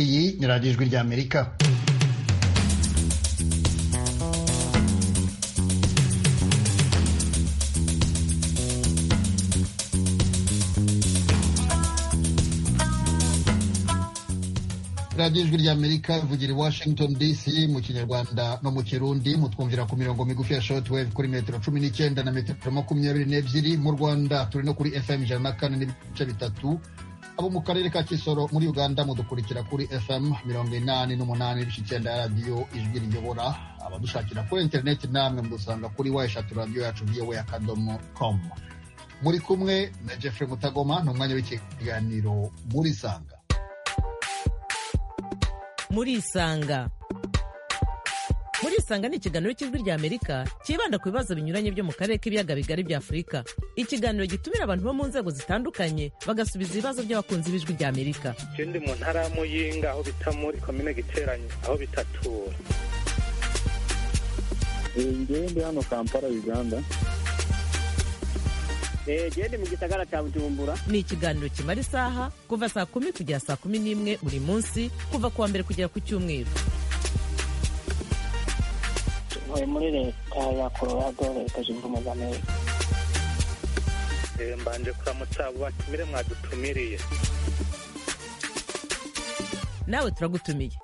iyi ni radiyo ijwi ry'amerika radiyo ijwi ry'amerika ivugira i washington dc mu kinyarwanda no mu kirundi mutwumvira ku mirongo migufi ya shotwave kuri metero cumi n'icyenda na metero makumyabiri n'ebyiri mu rwanda turi no kuri fm ijana na kane n'ibice bitatu abo mu karere ka kisoro muri uganda mudukurikira kuri fm mirongo inani n'umunani n'ibice icyenda ya radiyo ijwi riyobora abadushakira kuri interineti namwe mudusanga kuri wa eshatu radiyo yacu vowe akadomo komu muri kumwe na jeffrey mutagoma ni umwanya w'ikiganiro muri sanga murisanga murisanga ni ikiganiro cy'ijwi ry'amerika cyibanda ku bibazo binyuranye byo mu karere k'ibiyaga bigari bya afurika ikiganiro gitumira abantu bo mu nzego zitandukanye bagasubiza ibibazo by'abakunzi b'ijwi ry'amerika icyo ndi mu ntara ya muyinga aho bita muri komine giteranye aho bitatura ngewe ndi hano kampala uganda gende mu gisagara cya bujumbura ni ikiganiro kimara isaha kuva saa kumi kugera saa kumi n'imwe buri munsi kuva kuwa mbere kugera ku cyumweru tuvuye muri leta ya colorado leta zunze ubumwe za amerika mbanje kuramutsa batumire mwadutumiriye nawe turagutumiye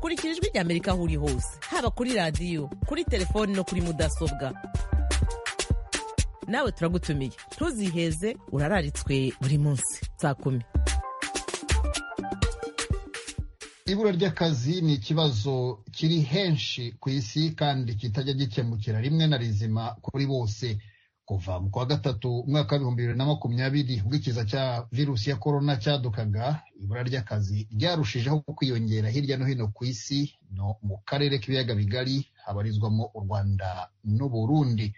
kurikira ijwi rya amerika aho uri hose haba kuri radiyo kuri telefoni no kuri mudasobwa nawe turagutumiye ntuziheze urararitswe buri munsi saa kumi ibura ry'akazi ni ikibazo kiri henshi ku isi kandi kitajya gikemukira rimwe na rizima kuri bose kuva mu kwa gatatu umwaka w'ibihumbi bibiri na makumyabiri ubwo ikiza cya virusi ya korona cyadukaga ibura ry'akazi ryarushijeho kwiyongera hirya no hino ku isi no mu karere k'ibiyaga bigari habarizwamo u rwanda n'uburundi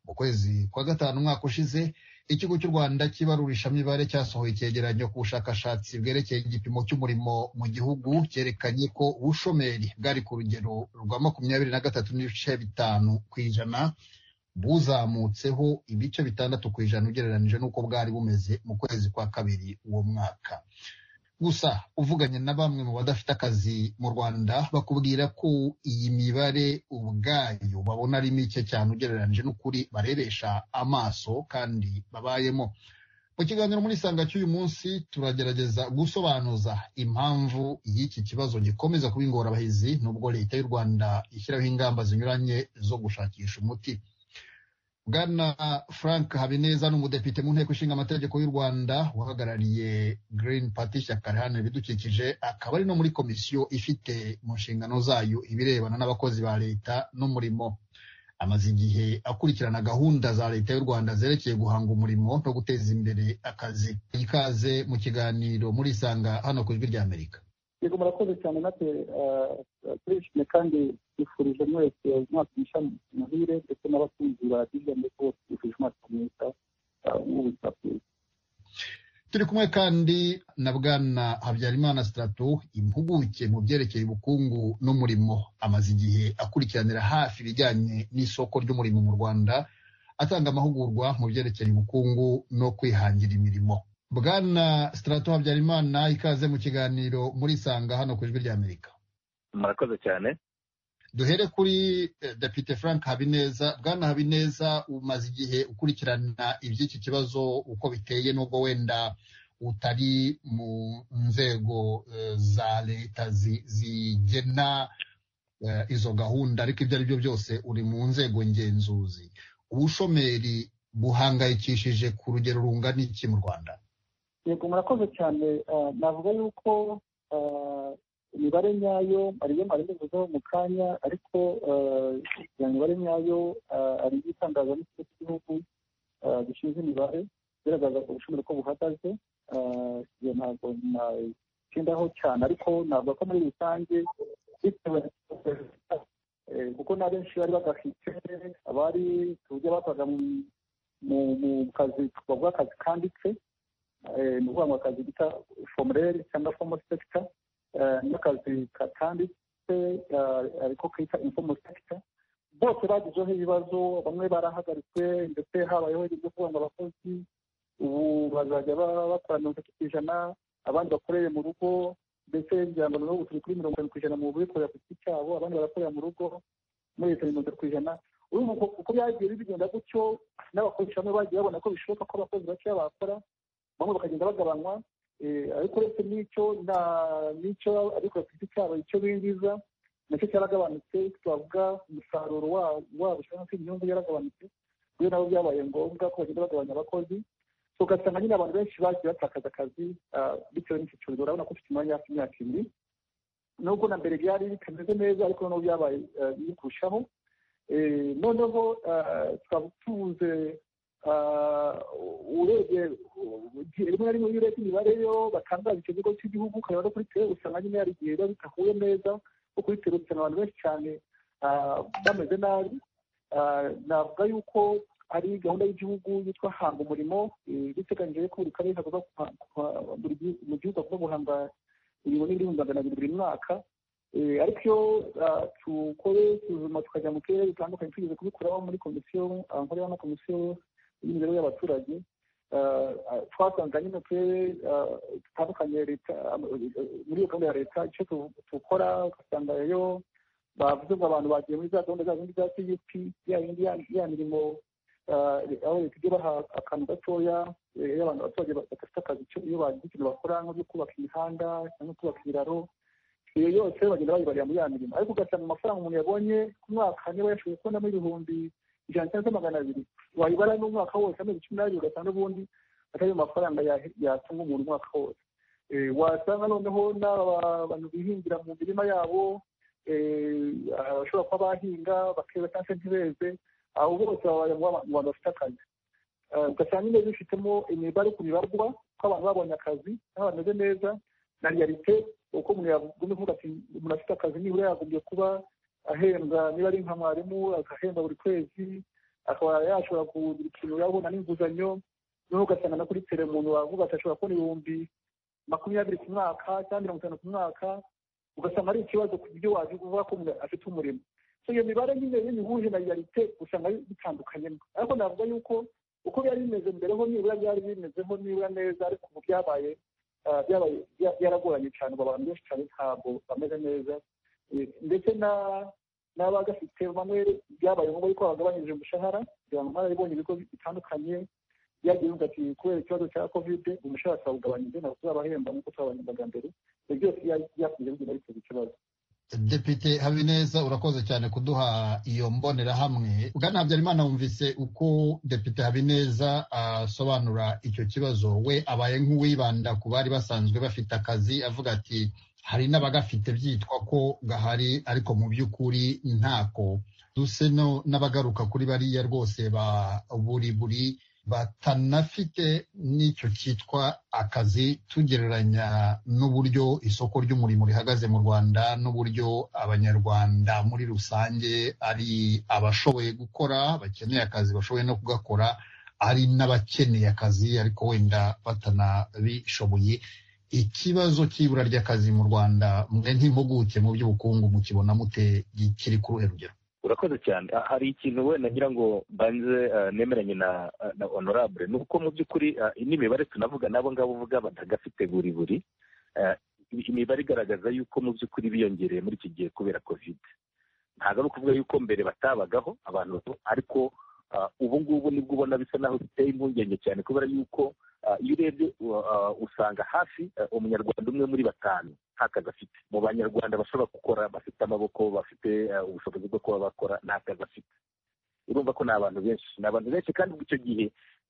mu kwezi kwa gatanu umwaka ushize ikigo cy'u rwanda cy'ibarurishamibare cyasohoye icyegeranyo ku bushakashatsi bwerekeye igipimo cy'umurimo mu gihugu cyerekanye ko ubushomeri bwari ku rugero rwa makumyabiri na gatatu n'ibice bitanu ku ijana buzamutseho ibice bitandatu ku ijana ugereranije n'uko bwari bumeze mu kwezi kwa kabiri uwo mwaka gusa uvuganye na bamwe mu badafite akazi mu rwanda bakubwira ko iyi mibare ubwayo babona ari mike cyane ugereranyije n'ukuri barebesha amaso kandi babayemo mu kiganiro muri sanga cy'uyu munsi turagerageza gusobanuza impamvu y'iki kibazo gikomeza kuba ingorabahizi nubwo leta y'u rwanda ishyiraho ingamba zinyuranye zo gushakisha umuti bwana frank habineza ni umudepite mu nteko ishinga amategeko y'u rwanda uhagarariye green party ishyaka riharanira ibidukikije akaba ari no muri komisiyo ifite mu nshingano zayo ibirebana n'abakozi ba leta n'umurimo amaze igihe akurikirana gahunda za leta y'u rwanda zerekeye guhanga umurimo no guteza imbere akazi ikaze mu kiganiro muri isanga hano ku ijwi ry'amerika yego murakoze cyane natwe turishimye kandi twifurije mwese umwaka mushya muhire ndetse n'abakunzi ba radiyo ndetse bose twifurije umwaka mwiza w'ubuzima bwiza turi kumwe kandi na bwana habyarimana sitarato impuguke mu byerekeye ubukungu n'umurimo amaze igihe akurikiranira hafi ibijyanye n'isoko ry'umurimo mu rwanda atanga amahugurwa mu byerekeye ubukungu no kwihangira imirimo bwana sitarato habyarimana ikaze mu kiganiro muri sanga hano ku ijwi ry'amerika murakoze cyane duhere kuri depite frank habineza bwana habineza umaze igihe ukurikirana iby'iki kibazo uko biteye n'ubwo wenda utari mu nzego za leta zigena izo gahunda ariko ibyo ari byo byose uri mu nzego ngenzuzi ubushomeri buhangayikishije ku rugero rungana iki mu rwanda yego murakoze cyane navuga yuko imibare nyayo ariyo marimuzeho mu kanya ariko iyo mibare nyayo ari iyo itangazwa n'ikigo cy'igihugu gishinzwe imibare igaragaza ubushomeri ko buhagaze iyo ntabwo nagendaho cyane ariko navuga ko muri rusange bitewe kuko na benshi bari badafite abari uburyo bakoraga mu kazi bavuga akazi kanditse ni ukuvuga ngo akazi bita foromurere cyangwa fomo sekita n'akazi katanditse ariko kita infomo sekita bose bagizeho ibibazo bamwe barahagaritswe ndetse habayeho ibyo kuvuga ngo abakozi ubu bazajya bakora mirongo itatu ku ijana abandi bakorere mu rugo ndetse igihangano n'ubu turi kuri mirongo irindwi ku ijana mu bikorera ku giti cyabo abandi barakorera mu rugo muri leta mirongo itatu ku ijana urumva uko uko byagiye bigenda gutyo n'abakoresha bamwe bagiye babona ko bishoboka ko abakozi bakeya bakora bamwe bakagenda bagabanywa eh, ariko uretse n'icyo nta n'icyo abikora ku giti cyabo icyo binjiza nacyo cyaragabanutse twavuga umusaruro wa- wabo cyangwa se inyungu yaragabanutse kubera nabo byabaye ngombwa ko bagenda bagabanya abakozi so ugasanga nyine abantu benshi bagiye batakaza akazi ah, bitewe n'iki cyorezo urabona ko ufite umwanya hafi imyaka ibiri nubwo na mbere byari bitameze neza ariko noneho byabaye ah, biri kurushaho Eh, noneho ah, tukaba tubuze urebye igihe rimwe na rimwe iyo urebye imibare yo batangaza icyo kigo cy'igihugu ukareba no kuri tere usanga nyine hari igihe biba bidahuye neza kuko kuri tere usanga abantu benshi cyane ah, bameze nabi Ah, navuga yuko ari gahunda y'igihugu yitwa hanga umurimo eh, biteganyije ko buri karere kagomba guha- guha- buri gihu- mu gihugu hagomba guhanga miliyoni n'ibihumbi magana abiri buri mwaka Eh, ariko iyo ah, tukore isuzuma tukajya mu turere dutandukanye tugeze kubikuraho muri komisiyo ah, nkoreho na komisiyo y'imibereho y'abaturage Ah, ah, twasanga nyine mu turere ah, dutandukanye leta ah, muri iyo gahunda ya leta icyo tu- dukora ugasanga yo bavuze ngo abantu bagiye muri za gahunda za zindi za cgp ya yindi ya- ya mirimo ah, aho leta ijya baha akantu gatoya eh, iyo abantu abaturage badafite akazi icyo- iyo bagize ikintu bakora nko byo kubaka imihanda cyangwa kubaka ibiraro iyo yose bagenda bayibarira muri ya mirimo ariko ugasanga amafaranga umuntu yabonye ku mwaka niba yashoboye kubonamo ibihumbi ijana cyangwa se magana abiri wayibara n'umwaka wose amezi cumi n'abiri ugasanga n'ubundi atari ayo mafaranga ya- yatunga umuntu umwaka wose Eh, wasanga noneho n'aba bantu bihingira mu mirima yabo eh, abashobora kuba bahinga bakera cyangwa se ntibeze abo bose baba mu ba- mu bantu bafite akazi Eh, ugasanga nyine bifitemo imibare ku bibarwa ko abantu babonye akazi aho bameze neza na realite uko umuntu yagumye kuvuga ati umuntu afite akazi nibura yagombye kuba ahembwa niba ari nka mwarimu agahembwa buri kwezi akaba yashobora kugira ikintu yabona n'inguzanyo noneho ugasanga na kuri tere umuntu wavuga ati ashobora kubona ibihumbi makumyabiri ku mwaka cyangwa mirongo itanu ku mwaka ugasanga ari ikibazo ku buryo waje kuvuga ko umuntu afite umurimo so iyo mibare nyine iyo uyihuje na realite usanga bitandukanyemo ariko navuga yuko uko byari bimeze mbere ho nibura byari bimezeho nibura neza ariko ubu byabaye ah, byabaye bya- byaragoranye cyane ubu abantu benshi cyane ntabwo bameze neza Eh, ndetse na n'abagafite bamwe byabaye ngombwa yuko bagabanyije umushahara kugira ngo mwarabibonye ibigo bitandukanye byagiye bivuga ati kubera ikibazo cya kovide umushahara twawugabanyije ntabwo tuzabahemba nk'uko twabahembaga mbere ibyo byose bya- byakunze bigenda biteza ikibazo Depite Habineza urakoze cyane kuduha iyo mbonerahamwe bwana Habyarimana wumvise uko Depite Habineza asobanura icyo kibazo we abaye nk'uwibanda ku bari basanzwe bafite akazi avuga ati hari n'abagafite byitwa ko gahari ariko mu by'ukuri ntako duse no n'abagaruka kuri bariya rwose ba buri buri batanafite n'icyo cyitwa akazi tugereranya n'uburyo isoko ry'umurimo rihagaze mu rwanda n'uburyo abanyarwanda muri rusange ari abashoboye gukora bakeneye akazi bashoboye no kugakora ari n'abakeneye akazi ariko wenda batanabishoboye ikibazo cy'ibura ry'akazi mu rwanda mwe nk'impuguke mu by'ubukungu mukibona mute kiri ku ruhe rugero urakoze cyane Ah, hari ikintu wenda ngira ngo mbanze ah, nemeranye na ah, na honorable ni uko mu by'ukuri ah, n'imibare tunavuga n'abo ngabo uvuga batagafite buri buri Ah, imibare igaragaza yuko mu by'ukuri biyongereye muri iki gihe kubera covid ntabwo ari ukuvuga yuko mbere batabagaho abantu bato ariko ah, ubu ngubu nibwo ubona bisa naho biteye impungenge cyane kubera yuko ah, iyo urebye ah, usanga hafi ah, umunyarwanda umwe muri batanu nta kazi afite mu banyarwanda bashobora gukora bafite amaboko bafite eh, ubushobozi bwo kuba bakora nta kazi afite urumva ko ni abantu benshi ni abantu benshi kandi ubwo icyo gihe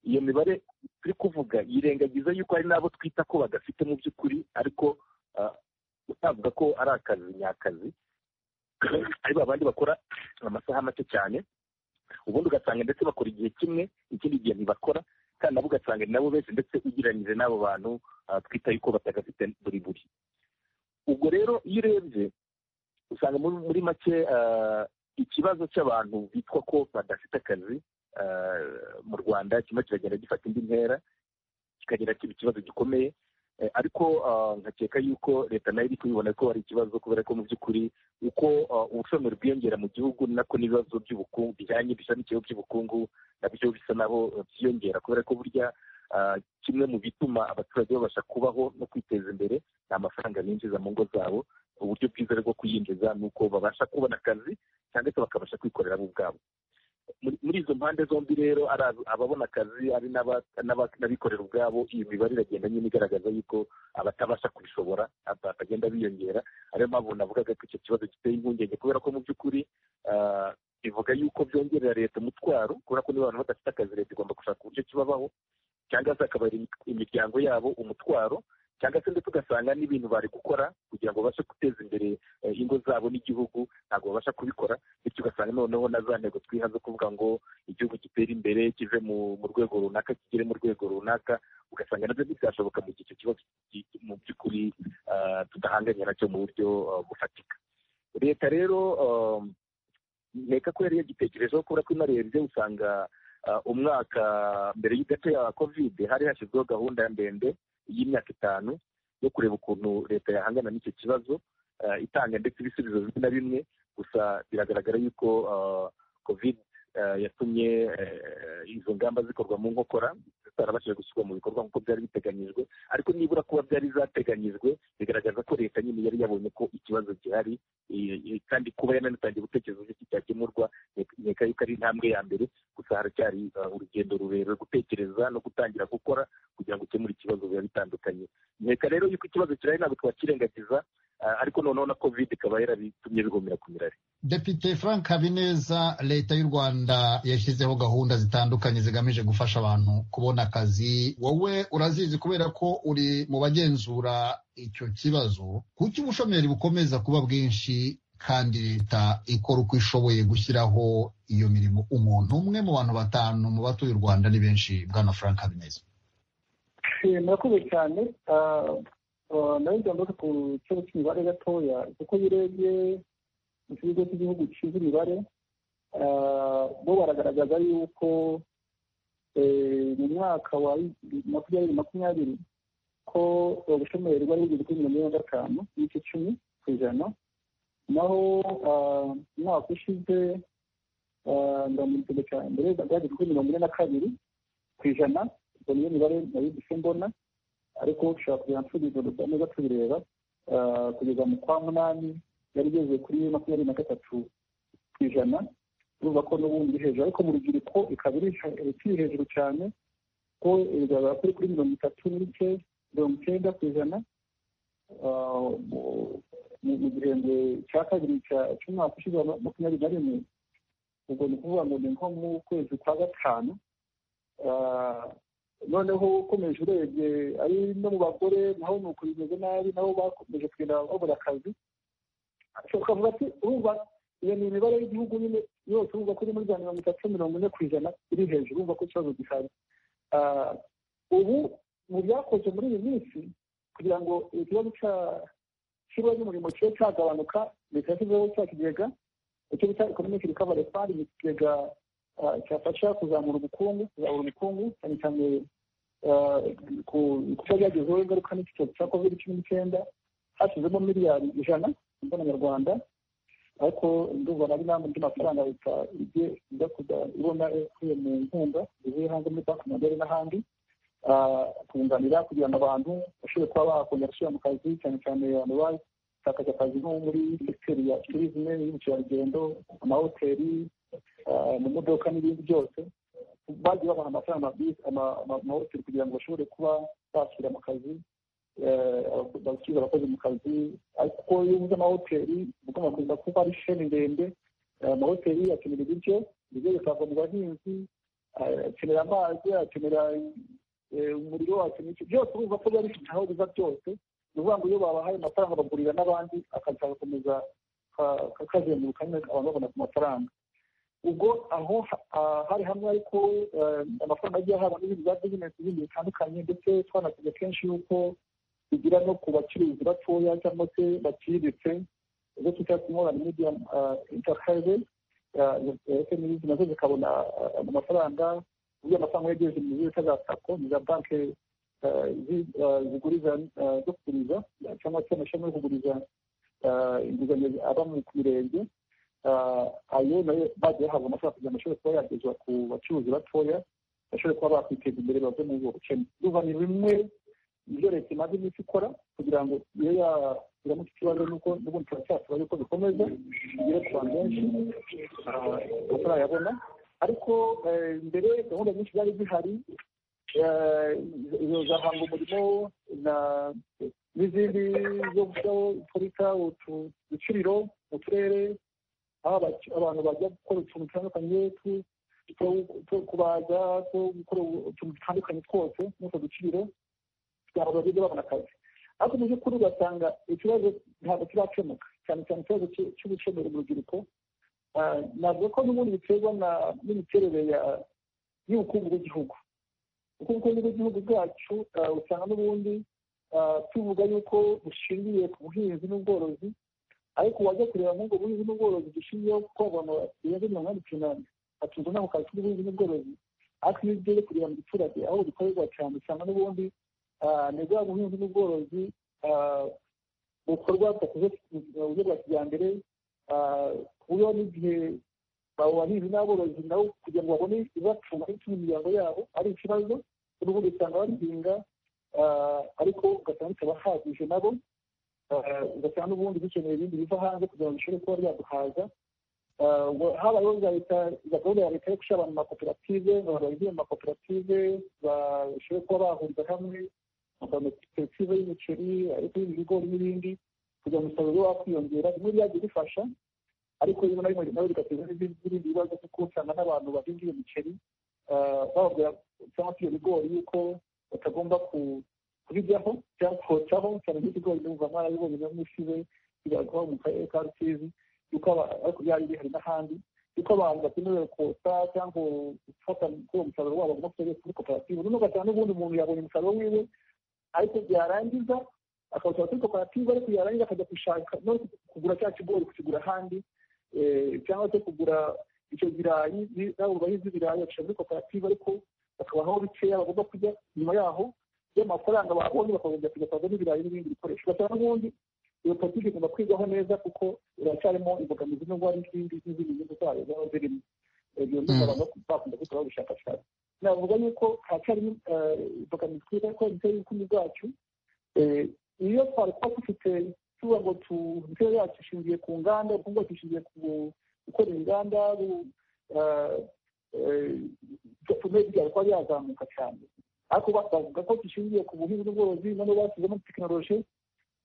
iyo mibare turi kuvuga yirengagiza yuko hari n'abo twita ko badafite mu by'ukuri ariko ah, utavuga ko ari akazi nyakazi ari babandi bakora amasaha make cyane ubundi ugasanga ndetse bakora igihe kimwe ikindi gihe ntibakora kandi nabo ugasanga ni nabo benshi ndetse ugereranyije n'abo bantu ah, twita yuko batagafite buri buri ubwo rero iyo urebye usanga muri muri make ah, ikibazo cy'abantu bitwa ko badafite akazi ah, mu rwanda kimwe kiragenda gifata indi ntera kikagera kiba ikibazo gikomeye Eh, ariko ah, nkakeka yuko leta nayo iri kubibona ko ari ikibazo kubera ko mu by'ukuri uko ah, ubushomeri bwiyongera mu gihugu nako n'ibibazo by'ubukungu bijyanye bishamikiyeho by'ubukungu nabyo bisa naho byiyongera kubera ko burya kimwe mu bituma abaturage babasha kubaho no kwiteza imbere ni amafaranga binjiza mu ngo zabo uburyo bwiza bwo kuyinjiza ni uko babasha kubona akazi cyangwa se bakabasha kwikorera bo ubwabo muri izo mpande zombi rero ari ababona akazi ari n'abikorera ubwabo iyi mibare iragenda nyine igaragaza yuko abatabasha kubishobora batagenda biyongera ariyo mpamvu navugaga ko icyo kibazo giteye impungenge kubera ko mu by'ukuri bivuga yuko byongerera leta umutwaro kubera ko niba abantu badafite akazi leta igomba gushaka uburyo kibabaho cyangwa se akabara imiryango yabo umutwaro cyangwa se ndetse ugasanga n'ibintu bari gukora kugira ngo babashe guteza imbere ingo zabo n'igihugu ntabwo babasha kubikora bityo ugasanga noneho na za ntego twiha zo kuvuga ngo igihugu gitera imbere kive mu rwego runaka kigere mu rwego runaka ugasanga nabyo ntibyashoboka mu gihe icyo kibazo mu by'ukuri tudahanganye nacyo mu buryo bufatika leta rero nteka ko yari yagitekerejeho kubera ko inarebye usanga umwaka mbere gato ya kovide hari hashyizweho gahunda ndende y'imyaka itanu yo kureba ukuntu leta yahangana n'icyo kibazo itanga ndetse ibisubizo bimwe na bimwe gusa biragaragara yuko kovide yatumye izo ngamba zikorwa mu nkokora zitarabashije gushyirwa mu bikorwa nk'uko byari biteganyijwe ariko nibura kuba byari zateganyijwe bigaragaza ko leta nyine yari yabonye ko ikibazo gihari kandi kuba yananatangiye gutekereza uburyo cyakemurwa nkeka yuko ari intambwe ya mbere gusa haracyari urugendo rurerure gutekereza no gutangira gukora kugira ngo ukemure ikibazo biba bitandukanye nkeka rero yuko ikibazo kirahari ntabwo twakirengagiza ariko noneho na kovide ikaba yarabitumye bigomera ku mirare depite frank habineza leta y'u rwanda yashyizeho gahunda zitandukanye zigamije gufasha abantu kubona akazi wowe urazizi kubera ko uri mu bagenzura icyo kibazo kuki ubushomeri bukomeza kuba bwinshi kandi leta ikora uko ishoboye gushyiraho iyo mirimo umuntu umwe mu bantu batanu mu batuye u rwanda ni benshi bwana frank habineza murakoze cyane nawe njyambara ku kibazo cy'imibare gatoya kuko iyo urebye ikigo cy'igihugu gishinzwe imibare bo baragaragaza yuko mu mwaka wa makumyabiri makumyabiri ko ubushomeri bwari bugeze kuri mirongo ine na gatanu n'igice cumi ku ijana naho umwaka ushize ndamutse cyane mbere bwageze kuri mirongo ine na kabiri ku ijana ubwo niyo mibare nayo dusa mbona ariko ushobora kugira nsubizwa neza tubireba kugeza mu kwa munani yari igeze kuri makumyabiri na gatatu ku ijana urumva ko n'ubundi hejuru ariko mu rubyiruko ikaba iri hejuru cyane ko bigaragara ko iri kuri mirongo itatu n'ibice mirongo icyenda ku ijana mu gihembwe cya kabiri cy'umwaka ushize makumyabiri na rimwe ubwo ni ukuvuga ngo ni nko mu kwezi kwa gatanu noneho ukomeje urebye ari no mu bagore naho ni uko bimeze nabi nabo bakomeje kugenda babura akazi ukavuga ati urumva iyo ni imibare y'igihugu nyine yose urumva ko iri muri za mirongo itatu mirongo ine ku ijana iri hejuru urumva ko ikibazo gihari ubu mu byakozwe muri iyi minsi kugira ngo ikibazo cy'ikigo cy'umurimo kibe cyagabanuka leta yashyizeho cya kigega icyo bita ekonomike rikavare fandi ni ikigega cyafasha kuzamura ubukungu kuzamura ubukungu cyane cyane ku kuba byagezeho ingaruka n'icyorezo cya kovide cumi n'icyenda hashyizemo miliyari ijana mbonanyarwanda ariko ndumva nari nta mundi mafaranga leta igiye ijya kujya ibona ikuye mu nkunga zivuye hanze muri banki magari n'ahandi kunganira kugira ngo abantu bashobore kuba bakongera gusubira mu kazi cyane cyane abantu batakaje akazi nko muri sekiteri ya turizme y'ubukerarugendo amahoteli mu modoka n'ibindi byose bagiye babaha amafaranga amahoteli kugira ngo bashobore kuba basubira mu kazi basubiza abakozi mu kazi kuko iyo ubuze amahoteli ugomba kuza kuba ari sheni ndende amahoteli akenera ibiryo ibiryo bitangwa mu bahinzi akenera amazi akenera umuriro wakenera iki byose urumva ko biba bifite aho biva byose ni ukuvuga ngo iyo babahaye amafaranga bagurira n'abandi akazi kagakomeza kazenguruka nyine abantu babona ku mafaranga ubwo aho hari hamwe ariko amafaranga agiye ahabwa n'ibindi bya bizinesi bindi bitandukanye ndetse twanavuga kenshi yuko bigira no ku bacuruzi batoya cyangwa se baciriritse ibyo twita small medium enterprise smis nazo zikabona amafaranga uburyo amafaranga yegereje mu bita za sako ni za banki ziguriza zo kuguriza cyangwa se amashami yo kuguriza inguzanyo aba ku mirenge ayo nayo bagiye bahabwa amafaranga kugira ngo ashobore kuba yagezwa ku bacuruzi batoya bashobore kuba bakwiteza imbere bave mu bukene urumva ni bimwe ibyo leta imaze iminsi ikora kugira ngo iyo yaramutse ikibazo nuko n'ubundi turacyasaba yuko bikomeza bigere ku bantu benshi batarayabona ariko mbere gahunda nyinshi zari zihari izo zahanga umurimo n'izindi zo gushyiraho ikarita uducuriro mu turere aho abantu bajya gukora utuntu dutandukanye two kubaza two gukora utuntu dutandukanye twose n'utwo ducuriro kugira ngo bagende babona akazi ariko mu by'ukuri ugasanga ikibazo ntabwo kirakemuka cyane cyane ikibazo cy'ubushomeri mu rubyiruko navuga ko n'ubundi biterwa n'imiterere y'ubukungu bw'igihugu kuko ubukungu bw'igihugu bwacu usanga n'ubundi tuvuga yuko bushingiye ku buhinzi n'ubworozi ariko wajya kureba nk'ubwo buhinzi n'ubworozi dushingiyeho kuko abantu birenze mirongo inani ku inani batunze ntabwo kazi k'ubuhinzi n'ubworozi ariko iyo ugiye kureba mu giturage aho bikorerwa cyane usanga n'ubundi ni bwa buhinzi n'ubworozi bukorwa mu buryo bwa kijyambere ku buryo n'igihe abahinzi n'aborozi nabo kugira ngo babone ibibatunga n'ibituma imiryango yabo ari ikibazo n'ubundi usanga babihinga ariko ugasanga bitabahagije nabo ugasanga n'ubundi bikeneye ibindi biva hanze kugira ngo bishobore kuba byaduhaza habayeho za leta gahunda ya leta yo gushyira abantu mu makoperative abantu bagiye mu makoperative bashobora kuba bahuriza hamwe amakoperative y'imiceri ariko y'ibigori n'ibindi kugira ngo umusaruro ube wakwiyongera bimwe byagiye bifasha ariko rimwe na rimwe nabo bigateza n'ibindi bibazo kuko usanga n'abantu bahinga iyo miceri bababwira cyangwa se ibyo bigori yuko batagomba kubijyaho cyangwa kotsaho cyane nk'ikigori numva mwarabibonye no mu isibe bigaragara mu karere ka rusizi yuko ariko byari bihari n'ahandi yuko abantu bakenewe kotsa cyangwa gufata kuri uwo musaruro wabo bagomba kujya kuri koperative noneho ugasanga n'ubundi umuntu yabonye umusaruro wiwe ariko byarangiza akawusaba kuri koperative ariko yarangiza akajya gushaka no kugura cya kigori kukigura ahandi cyangwa se kugura icyo birayi nabo bahinze ibirayi bacisha muri koperative ariko bakabaho bikeya bagomba kujya nyuma yaho y'amafaranga babonye bakagomba kujya kwagura n'ibirayi n'ibindi bikoresho ugasanga n'ubundi iyo politiki igomba kwigwaho neza kuko iracyarimo imbogamizi n'indwara n'izindi n'izindi nyungu zayo zaba zirimo ibyo ngibyo abantu bakunda gukora ubushakashatsi navuga yuko haracyarimo imbogamizi kubera ko imiterere y'ubukungu bwacu iyo twari kuba dufite tuvuga ngo imiterere yacu ishingiye ku nganda ubukungu bwacu bushingiye ku gukora inganda tume byari kuba byazamuka cyane ariko bavuga ko gishingiye ku buhinzi n'ubworozi noneho bashyizemo tekinoloji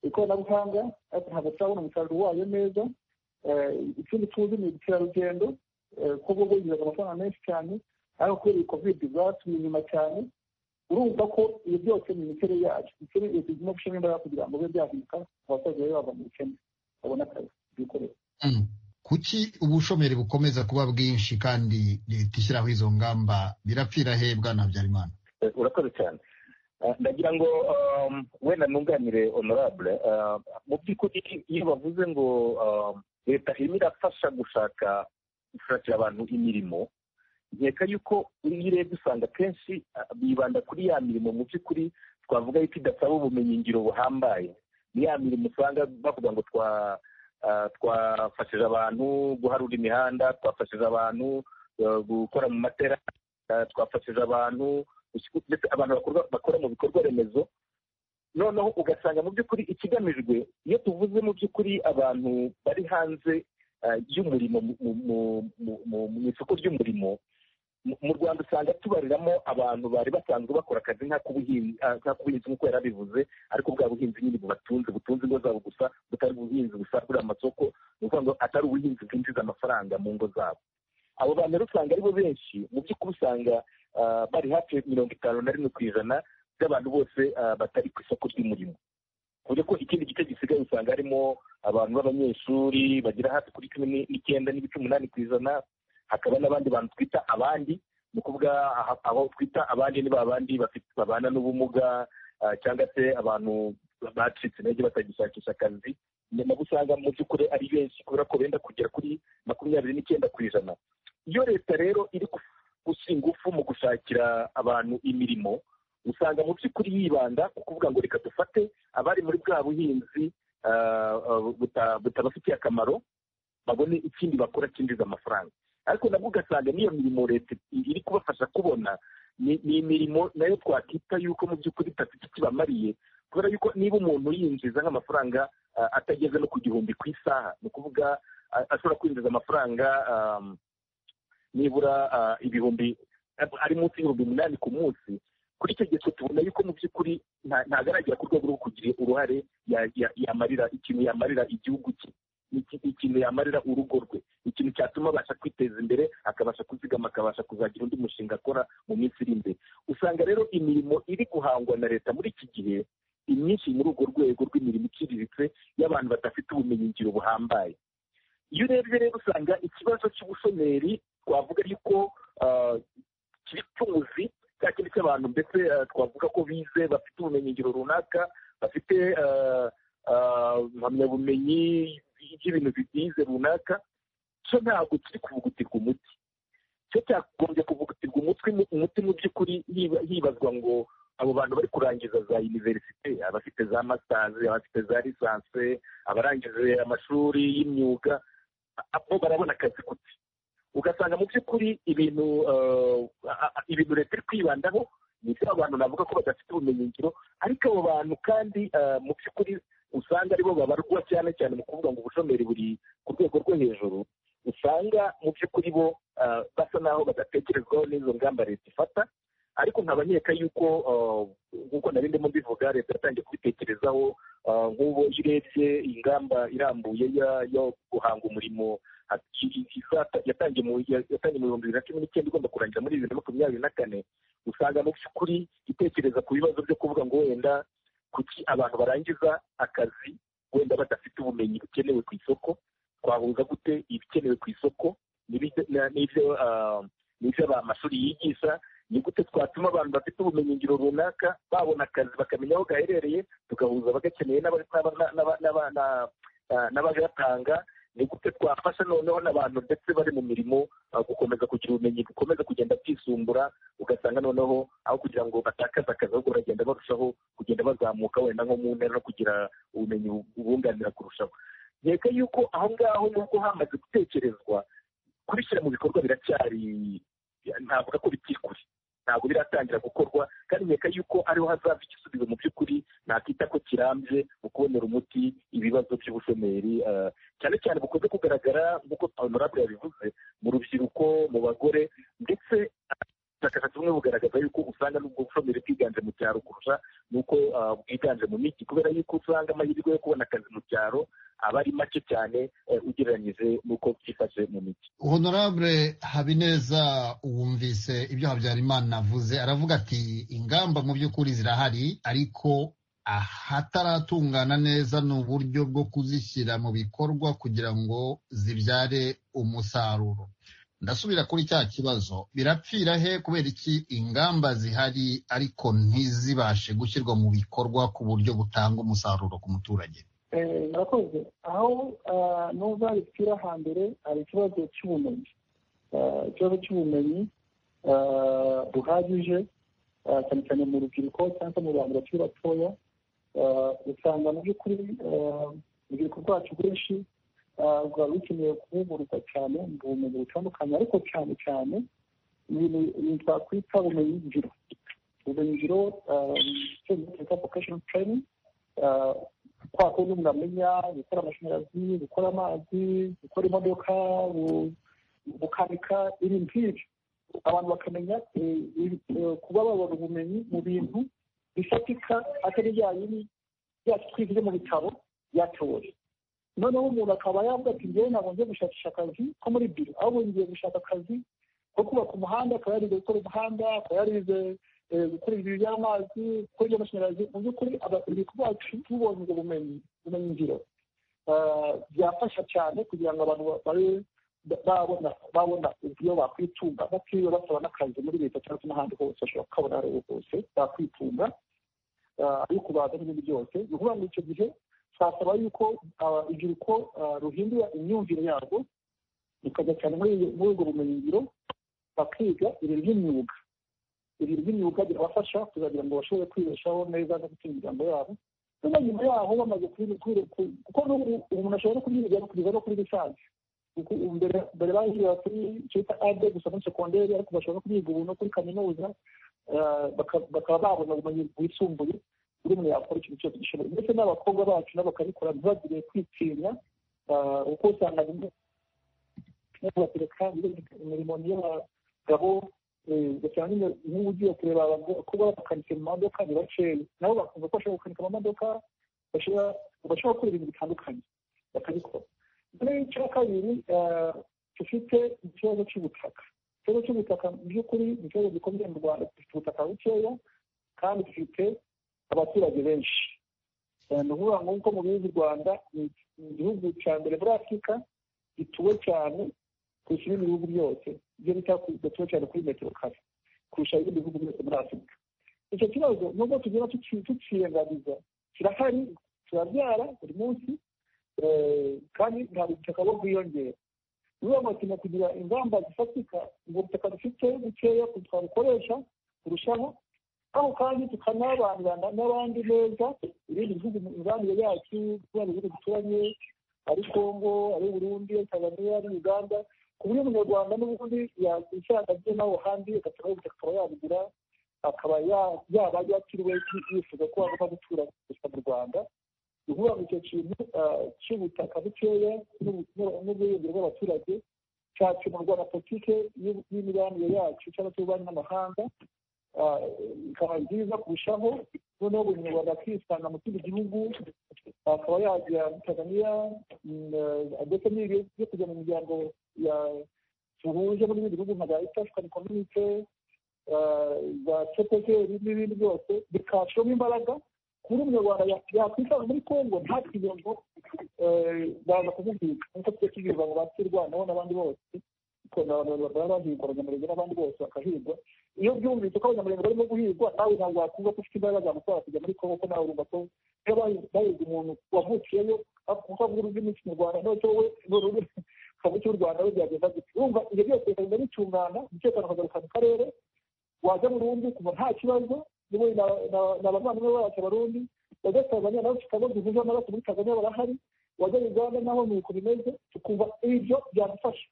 ikoranabuhanga ariko ntabwo turabona umusaruro wayo neza ikindi tuzi ni ubukerarugendo kuko bwo bwinjiraga amafaranga menshi cyane ariko kubera iyi kovide zatumye inyuma cyane urumva ko ibi byose ni imiterere yacu ikindi leta igomba gushyiramo imbaraga kugira ngo bibe byahinduka abaturage babe bava mu bukene babone akazi bikorera kuki ubushomeri bukomeza kuba bwinshi kandi leta ishyiraho izo ngamba birapfira he bwana habyarimana urakoze cyane ndagira ngo wenda nunganire honorable mu by'ukuri iyo bavuze ngo leta irimo irafasha gushaka gushakira abantu imirimo nkeka yuko iyo urebye usanga akenshi bibanda kuri ya mirimo mu by'ukuri twavuga yuko idasaba ubumenyingiro buhambaye ni ya mirimo usanga bavuga ngo twa twafashije abantu guharura imihanda twafashije abantu gukora mu matera twafashije abantu ndetse abantu bakora mu bikorwa remezo noneho ugasanga mu by'ukuri ikigamijwe iyo tuvuze mu by'ukuri abantu bari hanze y'umurimo mu isoko ry'umurimo mu rwanda usanga tubariramo abantu bari basanzwe bakora akazi nk'ak'ubuhinzi nk'uko yari abivuze ariko bwa buhinzi nyine bubatunze butunze ingo zabo gusa butari ubuhinzi busagurira amasoko ni ukuvuga ngo atari ubuhinzi bwinjiza amafaranga mu ngo zabo abo bantu rero usanga aribo benshi mu by'ukuri usanga bari hafi mirongo itanu na rimwe ku ijana by'abantu bose batari ku isoko ry'umurimo ku buryo ko ikindi gice gisigaye usanga harimo abantu b'abanyeshuri bagira hafi kuri cumi n'icyenda n'ibice umunani ku ijana hakaba n'abandi bantu twita abandi ni ukuvuga aho twita abandi ni babandi babana n'ubumuga cyangwa se abantu bacitse intege batagishakisha akazi nabo usanga mu by'ukuri ari benshi kubera ko benda kugera kuri makumyabiri n'icyenda ku ijana iyo leta rero iri gushyira ingufu mu gushakira abantu imirimo usanga mu by'ukuri yibanda ku kuvuga ngo reka dufate abari muri bwa buhinzi butabafitiye akamaro babone ikindi bakora cyinjiza amafaranga ariko nabwo ugasanga n'iyo mirimo leta iri kubafasha kubona ni imirimo nayo twakita yuko mu by'ukuri itafite ikibamariye kubera yuko niba umuntu yinjiza nk'amafaranga atageze no ku gihumbi ku isaha ni ukuvuga ashobora kwinjiza amafaranga nibura ibihumbi ari munsi y'ibihumbi umunani ku munsi kuri icyo gihe tubona yuko mu by'ukuri ntabwo aragera ku rwego rwo kugira uruhare yamarira ikintu yamarira igihugu cye ikintu yamarira urugo rwe ikintu cyatuma abasha kwiteza imbere akabasha kuzigama akabasha kuzagira undi mushinga akora mu minsi iri imbere usanga rero imirimo iri guhangwa na leta muri iki gihe imyinshi muri urwo rwego rw'imirimo iciriritse y'abantu badafite ubumenyingiro buhambaye iyo urebye rero usanga ikibazo cy'ubushomeri twavuga yuko kiri cy'umuzi cya kindi cy'abantu ndetse twavuga ko bize bafite ubumenyingiro runaka bafite impamyabumenyi y'ibintu bigize runaka cyo ntabwo kiri kuvugutirwa umuti cyo cyagombye kuvugutirwa umutwe umuti mu by'ukuri hibazwa ngo abo bantu bari kurangiza za univerisite abafite za masitazi abafite za lisanse abarangije amashuri y'imyuga bo barabona akazi gute ugasanga mu by'ukuri ibintu ibintu leta iri kwibandaho ni ibyo abantu navuga ko badafite ubumenyingiro ariko abo bantu kandi mu by'ukuri usanga aribo babarwa cyane cyane mu kuvuga ngo ubushomeri buri ku rwego rwo hejuru usanga mu by'ukuri bo basa n'aho badatekerezwaho n'izo ngamba leta ifata ariko nkabanyeka yuko nk'uko nari ndimo mbivuga leta yatangiye kubitekerezaho nk'ubu iyo urebye ingamba irambuye yo guhanga umurimo yatangiye mu bihumbi bibiri na cumi n'icyenda igomba kurangira muri bibiri na makumyabiri na kane usanga mu by'ukuri itekereza ku bibazo byo kuvuga ngo wenda kuki abantu barangiza akazi wenda badafite ubumenyi bukenewe ku isoko twahuza gute ibikenewe ku isoko n'ibyo n'ibyo amashuri yigisha ni gute twatuma abantu bafite ubumenyingiro runaka babona akazi bakamenya aho gaherereye tugahuza bagakeneye n'abagatanga ni gute twafasha noneho n'abantu ndetse bari mu mirimo gukomeza kugira ubumenyi bukomeza kugenda bwisumbura ugasanga noneho aho kugira ngo batakaze akazi ahubwo baragenda barushaho kugenda bazamuka wenda nko mu ntera no kugira ubumenyi bubunganira kurushaho nkeka yuko aho ngaho nubwo hamaze gutekerezwa kubishyira mu bikorwa biracyari ntavuga ko bikiri kure ntabwo biratangira gukorwa kandi nkeka yuko ariho hazava igisubizo mu by'ukuri nakita ko kirambye mu kubonera umuti ibibazo by'ubushomeri cyane cyane bukunze kugaragara nk'uko honorable yabivuze mu rubyiruko mu bagore ndetse ubushakashatsi bumwe bugaragaza yuko usanga n'ubwo bushomeri bwiganje mu cyaro kurusha n'uko bwiganje mu mijyi kubera yuko usanga amahirwe yo kubona akazi mu cyaro aba ari make cyane ugereranyije n'uko byifashe mu mijyi honorable habineza wumvise ibyo habyarimana avuze aravuga ati ingamba mu by'ukuri zirahari ariko ahataratungana neza ni uburyo bwo kuzishyira mu bikorwa kugira ngo zibyare umusaruro ndasubira kuri cya kibazo birapfira he kubera iki ingamba zihari ariko ntizibashe gushyirwa mu bikorwa ku buryo butanga umusaruro ku muturage murakoze aho n'uza bipfira hambere hari ikibazo cy'ubumenyi ikibazo cy'ubumenyi buhagije cyane cyane mu rubyiruko cyangwa mu bantu bakiri batoya usanga mu by'ukuri urubyiruko rwacu rwinshi rwari rukeneye kuvugururwa cyane mu bumenyi butandukanye ariko cyane cyane ibintu twakwita ubumenyi ngiro ubumenyi ngiro twita vocation training kwa kundi umuntu amenya gukora amashanyarazi gukora amazi gukora imodoka gukanika ibintu nk'ibyo abantu bakamenya kuba babona ubumenyi mu bintu bifatika atari bya bindi byacu twize mu bitabo bya teori noneho umuntu akaba yavuga ati ngewe ntabwo ngiye gushakisha akazi ko muri biro ahubwo ngiye gushaka akazi ko kubaka umuhanda akaba yarize gukora umuhanda akaba yarize gukora ibintu by'amazi gukora iby'amashanyarazi mu by'ukuri urubyiruko rwacu tubonye ubwo bumenyi bumenyi ngiro byafasha cyane kugira ngo abantu babe babona babona uburyo bakwitunga batiriwe basaba n'akazi muri leta cyangwa se n'ahandi hose bashobora kukabona aho ariho hose bakwitunga ariko baza n'ibindi byose ni ukuvuga ngo icyo gihe twasaba yuko urubyiruko ruhindura imyumvire yabo rukajya cyane muri ubwo bumenyingiro bakiga ibintu by'imyuga ibintu by'imyuga birabafasha kugira ngo bashobore kwibeshaho neza no gutsinda imiryango yabo niba nyuma yaho bamaze kuko umuntu ashobora no kubyiga kugeza no kuri lisansi mbere bahurira kuri cyita ade gusa muri sekonderi ariko bashobora no kubyiga ubu no kuri kaminuza bakaba babona ubumenyi bwisumbuye buri muntu yakora ikintu cyose gishoboye ndetse n'abakobwa bacu nabo bakabikora ntibagire kwitinya kuko usanga rimwe batereka imirimo y'abagabo ugasanga nyine nk'ubu ugiye kureba abakobwa bakanika mu mamodoka ni bakeya nabo bakunze ko bashobora gukanika amamodoka bashobora gukora ibintu bitandukanye bakabikora mbere y'icya kabiri dufite ikibazo cy'ubutaka ikibazo cy'ubutaka mu by'ukuri ni ikibazo gikomeye mu rwanda dufite ubutaka bukeya kandi dufite abaturage benshi ni ukuvuga ngo nk'uko mubizi u rwanda ni igihugu cya mbere muri afurika gituwe cyane kurusha ibindi bihugu byose ibyo bita gatuwe cyane kuri metero kare kurusha ibindi bihugu byose muri afurika icyo kibazo nubwo tugenda tukirengagiza kirahari turabyara buri munsi kandi ntabwo ubutaka bwo bwiyongera niba bakeneye kugira ingamba zifatika ubwo butaka dufite bukeya twabukoresha kurushaho aho kandi tukanabanirana n'abandi neza ibindi bihugu imibanire yacu kubera ibihugu duturanye ari kongo ari burundi ari tanzania ari uganda ku buryo umunyarwanda n'ubundi yakwishyira akagiye naho handi agaturaho ubutaka akaba yabugura akaba yaba yakiriwe yifuza ko wagomba gutura mu rwanda ni ukuvuga ngo icyo kintu cy'ubutaka bukeya n'ubwiyongere bw'abaturage cyakemurwa na politiki y'imibanire yacu cyangwa se ububanyi n'amahanga ikaba nziza kurushaho noneho buri munyarwanda akisanga mu kindi gihugu akaba yajya muri tanzania ndetse n'ibyo byo kujya mu miryango duhuje muri bindi bihugu nka za east african community za cepekeri n'ibindi byose bikashamo imbaraga ku buryo umunyarwanda yakwisanga muri congo ntakire ngo baza kumubwira nk'uko tujya tubwirwa ngo bakirwanaho n'abandi bose baba bahigwa abanyamurenge n'abandi bose bakahigwa iyo byumvise ko abanyamurenge barimo guhigwa nawe ntabwo wakumva ko ufite imbaraga zamutwara kujya muri kongo ko nawe urumva ko iyo bahigwa umuntu wavukiyeyo kuko avuga ururimi kinyarwanda ntacyo wowe kabuki cy'u rwanda we byagenda gute urumva ibyo byose bikagenda bitungana umutekano ukagaruka mu karere wajya burundu kuva nta kibazo niwe ni abavandimwe bacu abarundi bajya tanzaniya nawe tukaba duhuje amaraso muri tanzaniya barahari wajya uganda naho ni uko bimeze tukumva ibyo byadufasha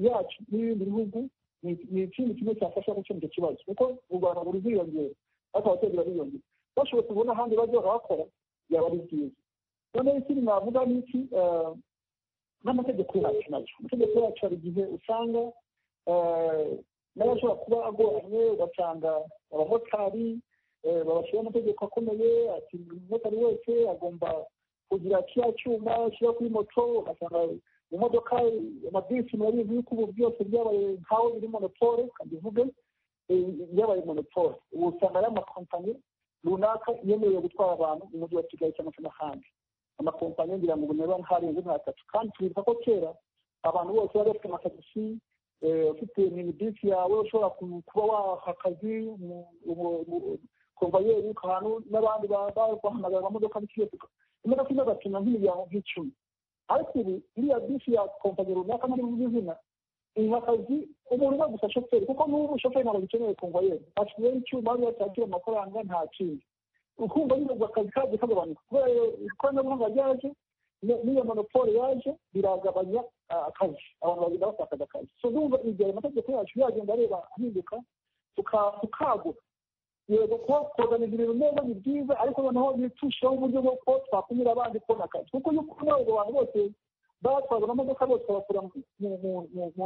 yacu n'ibindi bihugu ni ikindi kimwe cyafasha gukemura icyo kibazo kuko u rwanda buri bwiyongera ariko abaturage bariyongera bashobotse kubona ahandi bazajya bakora byaba ari byiza noneho ikindi navuga ni iki n'amategeko yacu nayo amategeko yacu hari igihe usanga n'abashobora kuba agoranye ugasanga abamotari babashyiraho amategeko akomeye ati buri mumotari wese agomba kugira kiriya cyuma ashyira kuri moto ugasanga imodoka amabisi murabizi yuko ubu byose byabaye nkaho biri monopole kandi uvuge byabaye monopole ubu usanga ari amakompanyi runaka yemerewe gutwara abantu mu mujyi wa kigali cyangwa se n'ahandi amakompanyi ngira ngo niba harenze nkatatu kandi tubibuka ko kera abantu bose bari bafite amatagisi ufite minibisi yawe ushobora kuba waha akazi komvayeri ahantu n'abandi bahamagara amamodoka n'ikiyatuka imodoka imwe agapima nk'imiryango nk'icumi ariko ubu iriya bisi ya kompanyi runaka muri mu izina iha akazi umuntu we gusa shoferi kuko n'ubu shoferi ntabwo agikeneye komvayeri ashyizeho icyuma ariyo cyakira amafaranga nta kindi ukumva nyine ubwo akazi kagiye kagabanuka kubera ikoranabuhanga ryaje n'iyo monopole yaje biragabanya akazi abantu bagenda batakaza akazi so ndumva igihe amategeko yacu yagenda areba ahinduka tukagura yego kuba twoganiza ibintu neza ni byiza ariko noneho bitusheho uburyo bwo ko twakumira abandi kubona akazi kuko iyo ukubona ubwo abantu bose batwaza amamodoka bose bakura mu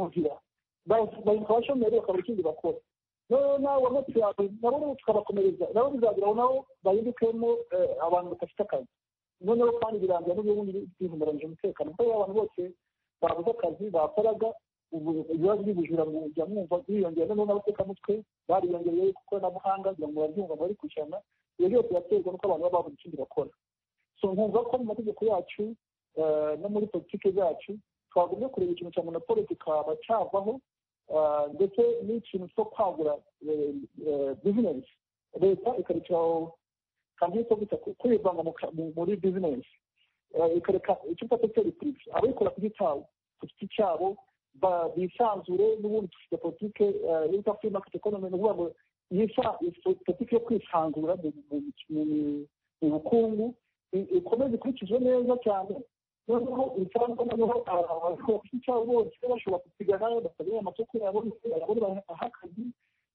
nzira bahita abashomeri bakabura ikindi bakora noneho nawe wamotsi yawe nabo tukabakomereza nabo bizageraho nabo bahindukemo abantu badafite akazi noneho kandi birangira n'ubundi bihumuranyije umutekano kuko abantu bose babuze akazi bakoraga ibibazo by'ubujura mujya mwumva biyongera noneho n'abatekamutwe bariyongereye ku ikoranabuhanga kugira ngo barabyumva bari kwishyurana ibyo byose biraterwa n'uko abantu baba babuze ikindi bakora so nkumva ko mu mategeko yacu no muri politiki zacu twagumye kureba ikintu cya monopole kikaba cyavaho ndetse n'ikintu cyo kwagura bizinesi leta ikarekeraho kandi ko gusa kwivanga muri bizinesi ikareka icyo ufata seri purive ababikora ku gitabo ku giti cyabo bisanzure n'ubundi dufite politike yitwa free market economy ni ukuvuga ngo politike yo kwisanzura mu bukungu ikomeze ikurikizwe neza cyane noneho ibisanga noneho abakozi cyabo bose bashobora gusigara bakagira amasoko yabo ayabona ahakazi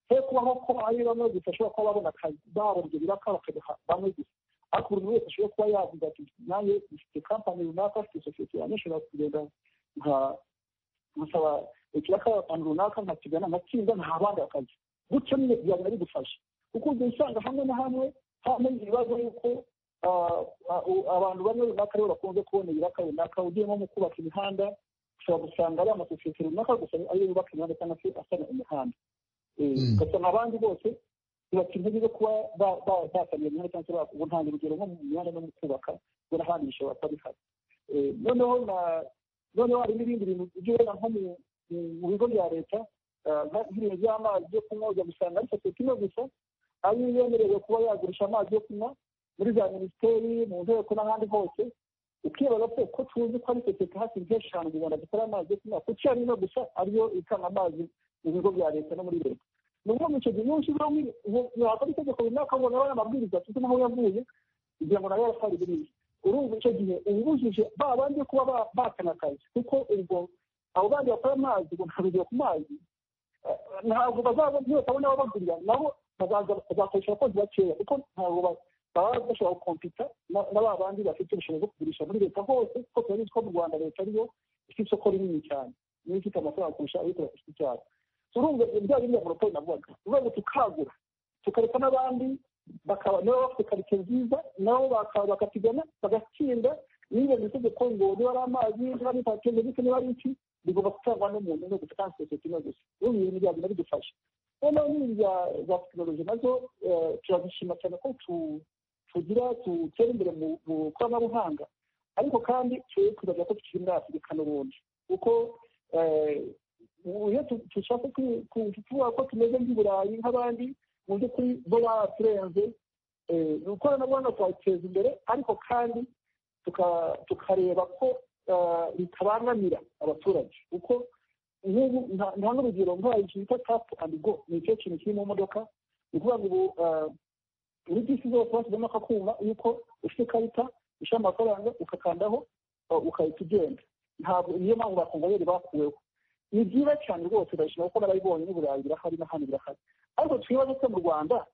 he kuba aho ko ari bamwe gusa ashobora kuba babona akazi babona ibyo biraka bakabiha bamwe gusa ariko buri wese ashobora kuba yavuga ati nanjye mfite kampani runaka mfite sosiyete yanjye nshobora kugenda nka nkasaba ikiraka ahantu runaka nkakigana nkatsinda nta bandi akazi gutyo nyine byaba ari gufasha kuko ujya usanga hamwe na hamwe hamenye ibibazo yuko abantu bamwe runaka aribo bakunze kubona ibiraka runaka ugiyemo mu kubaka imihanda ushobora gusanga ari amasosiyete runaka gusa ariyo yubaka imihanda cyangwa se asana imihanda ugasanga abandi bose bibatse intege zo kuba basaniye imihanda cyangwa se bakuntangira urugero nko mu mihanda no mu kubaka ubwo n'ahandi bishobora kuba bihari noneho noneho hari n'ibindi bintu by'ubona nko mu bigo bya leta nk'ibintu by'amazi yo kunywa ujya gusanga ari sosiyete imwe gusa ariyo yemerewe kuba yagurisha amazi yo kunywa muri za minisiteri mu nteko n'ahandi hose ukibaza ko ko tuzi ko ari sosiyete hafi nk'eshanu mu rwanda dukora amazi yo kunywa kuki ari ino gusa ariyo itanga amazi mu bigo bya leta no muri leta ni ukuvuga ngo icyo gihe iyo ushyizeho yakora itegeko runaka ngo nawe amabwiriza tuzi n'aho yavuye kugira ngo nawe yarafari biriya urumva icyo gihe uba ubujije ba bandi kuba bakana akazi kuko ubwo abo bandi bakora amazi ngo ntabwo ku mazi ntabwo bazaba ntibakabona ababagurira nabo bazakoresha abakozi bakeya kuko ntabwo baba bashobora gukompita na ba bandi bafite ubushobozi bwo kugurisha muri leta hose kuko turabizi ko mu rwanda leta ariyo ifite isoko rinini cyane niyo ifite amafaranga kurusha abikora ku giti cyabo urumva ibijyanye n'ibya monopoli navugaga urwego tukagura tukareka n'abandi bakaba nabo bafite karitsiye nziza nabo bakatigana bagatsinda nirenga itegeko ngo niba ari amazi niba ari patente ndetse niba ari iki bigomba gutangwa n'umuntu no gusa kandi sosiyete imwe gusa urumva ibintu bya bintu bidufasha noneho n'ibintu bya tekinoloji nazo turazishima cyane ko tugira dutera imbere mu koranabuhanga ariko kandi twe twibagira ko tukiri muri afurika n'ubundi kuko iyo dushaka kuvuga ko tumeze nk'iburayi nk'abandi mu by'ukuri bo baturenze ni ikoranabuhanga twateza imbere ariko kandi tukareba ko bitabangamira abaturage kuko nk'ubu nta n'urugero nk'aho bita tapu andi go ni icyo kintu kiri mu modoka ni ukuvuga ngo ubu muri bisi zose bashyizemo akakuma yuko ufite ikarita ushyira amafaranga ukakandaho ugahita ugenda ntabwo niyo mpamvu bakongereri bakuweho ni byiza cyane rwose birashima kuko n'abayibonye n'uburayi birahari n'ahandi birahari ariko twibaze ko mu rwanda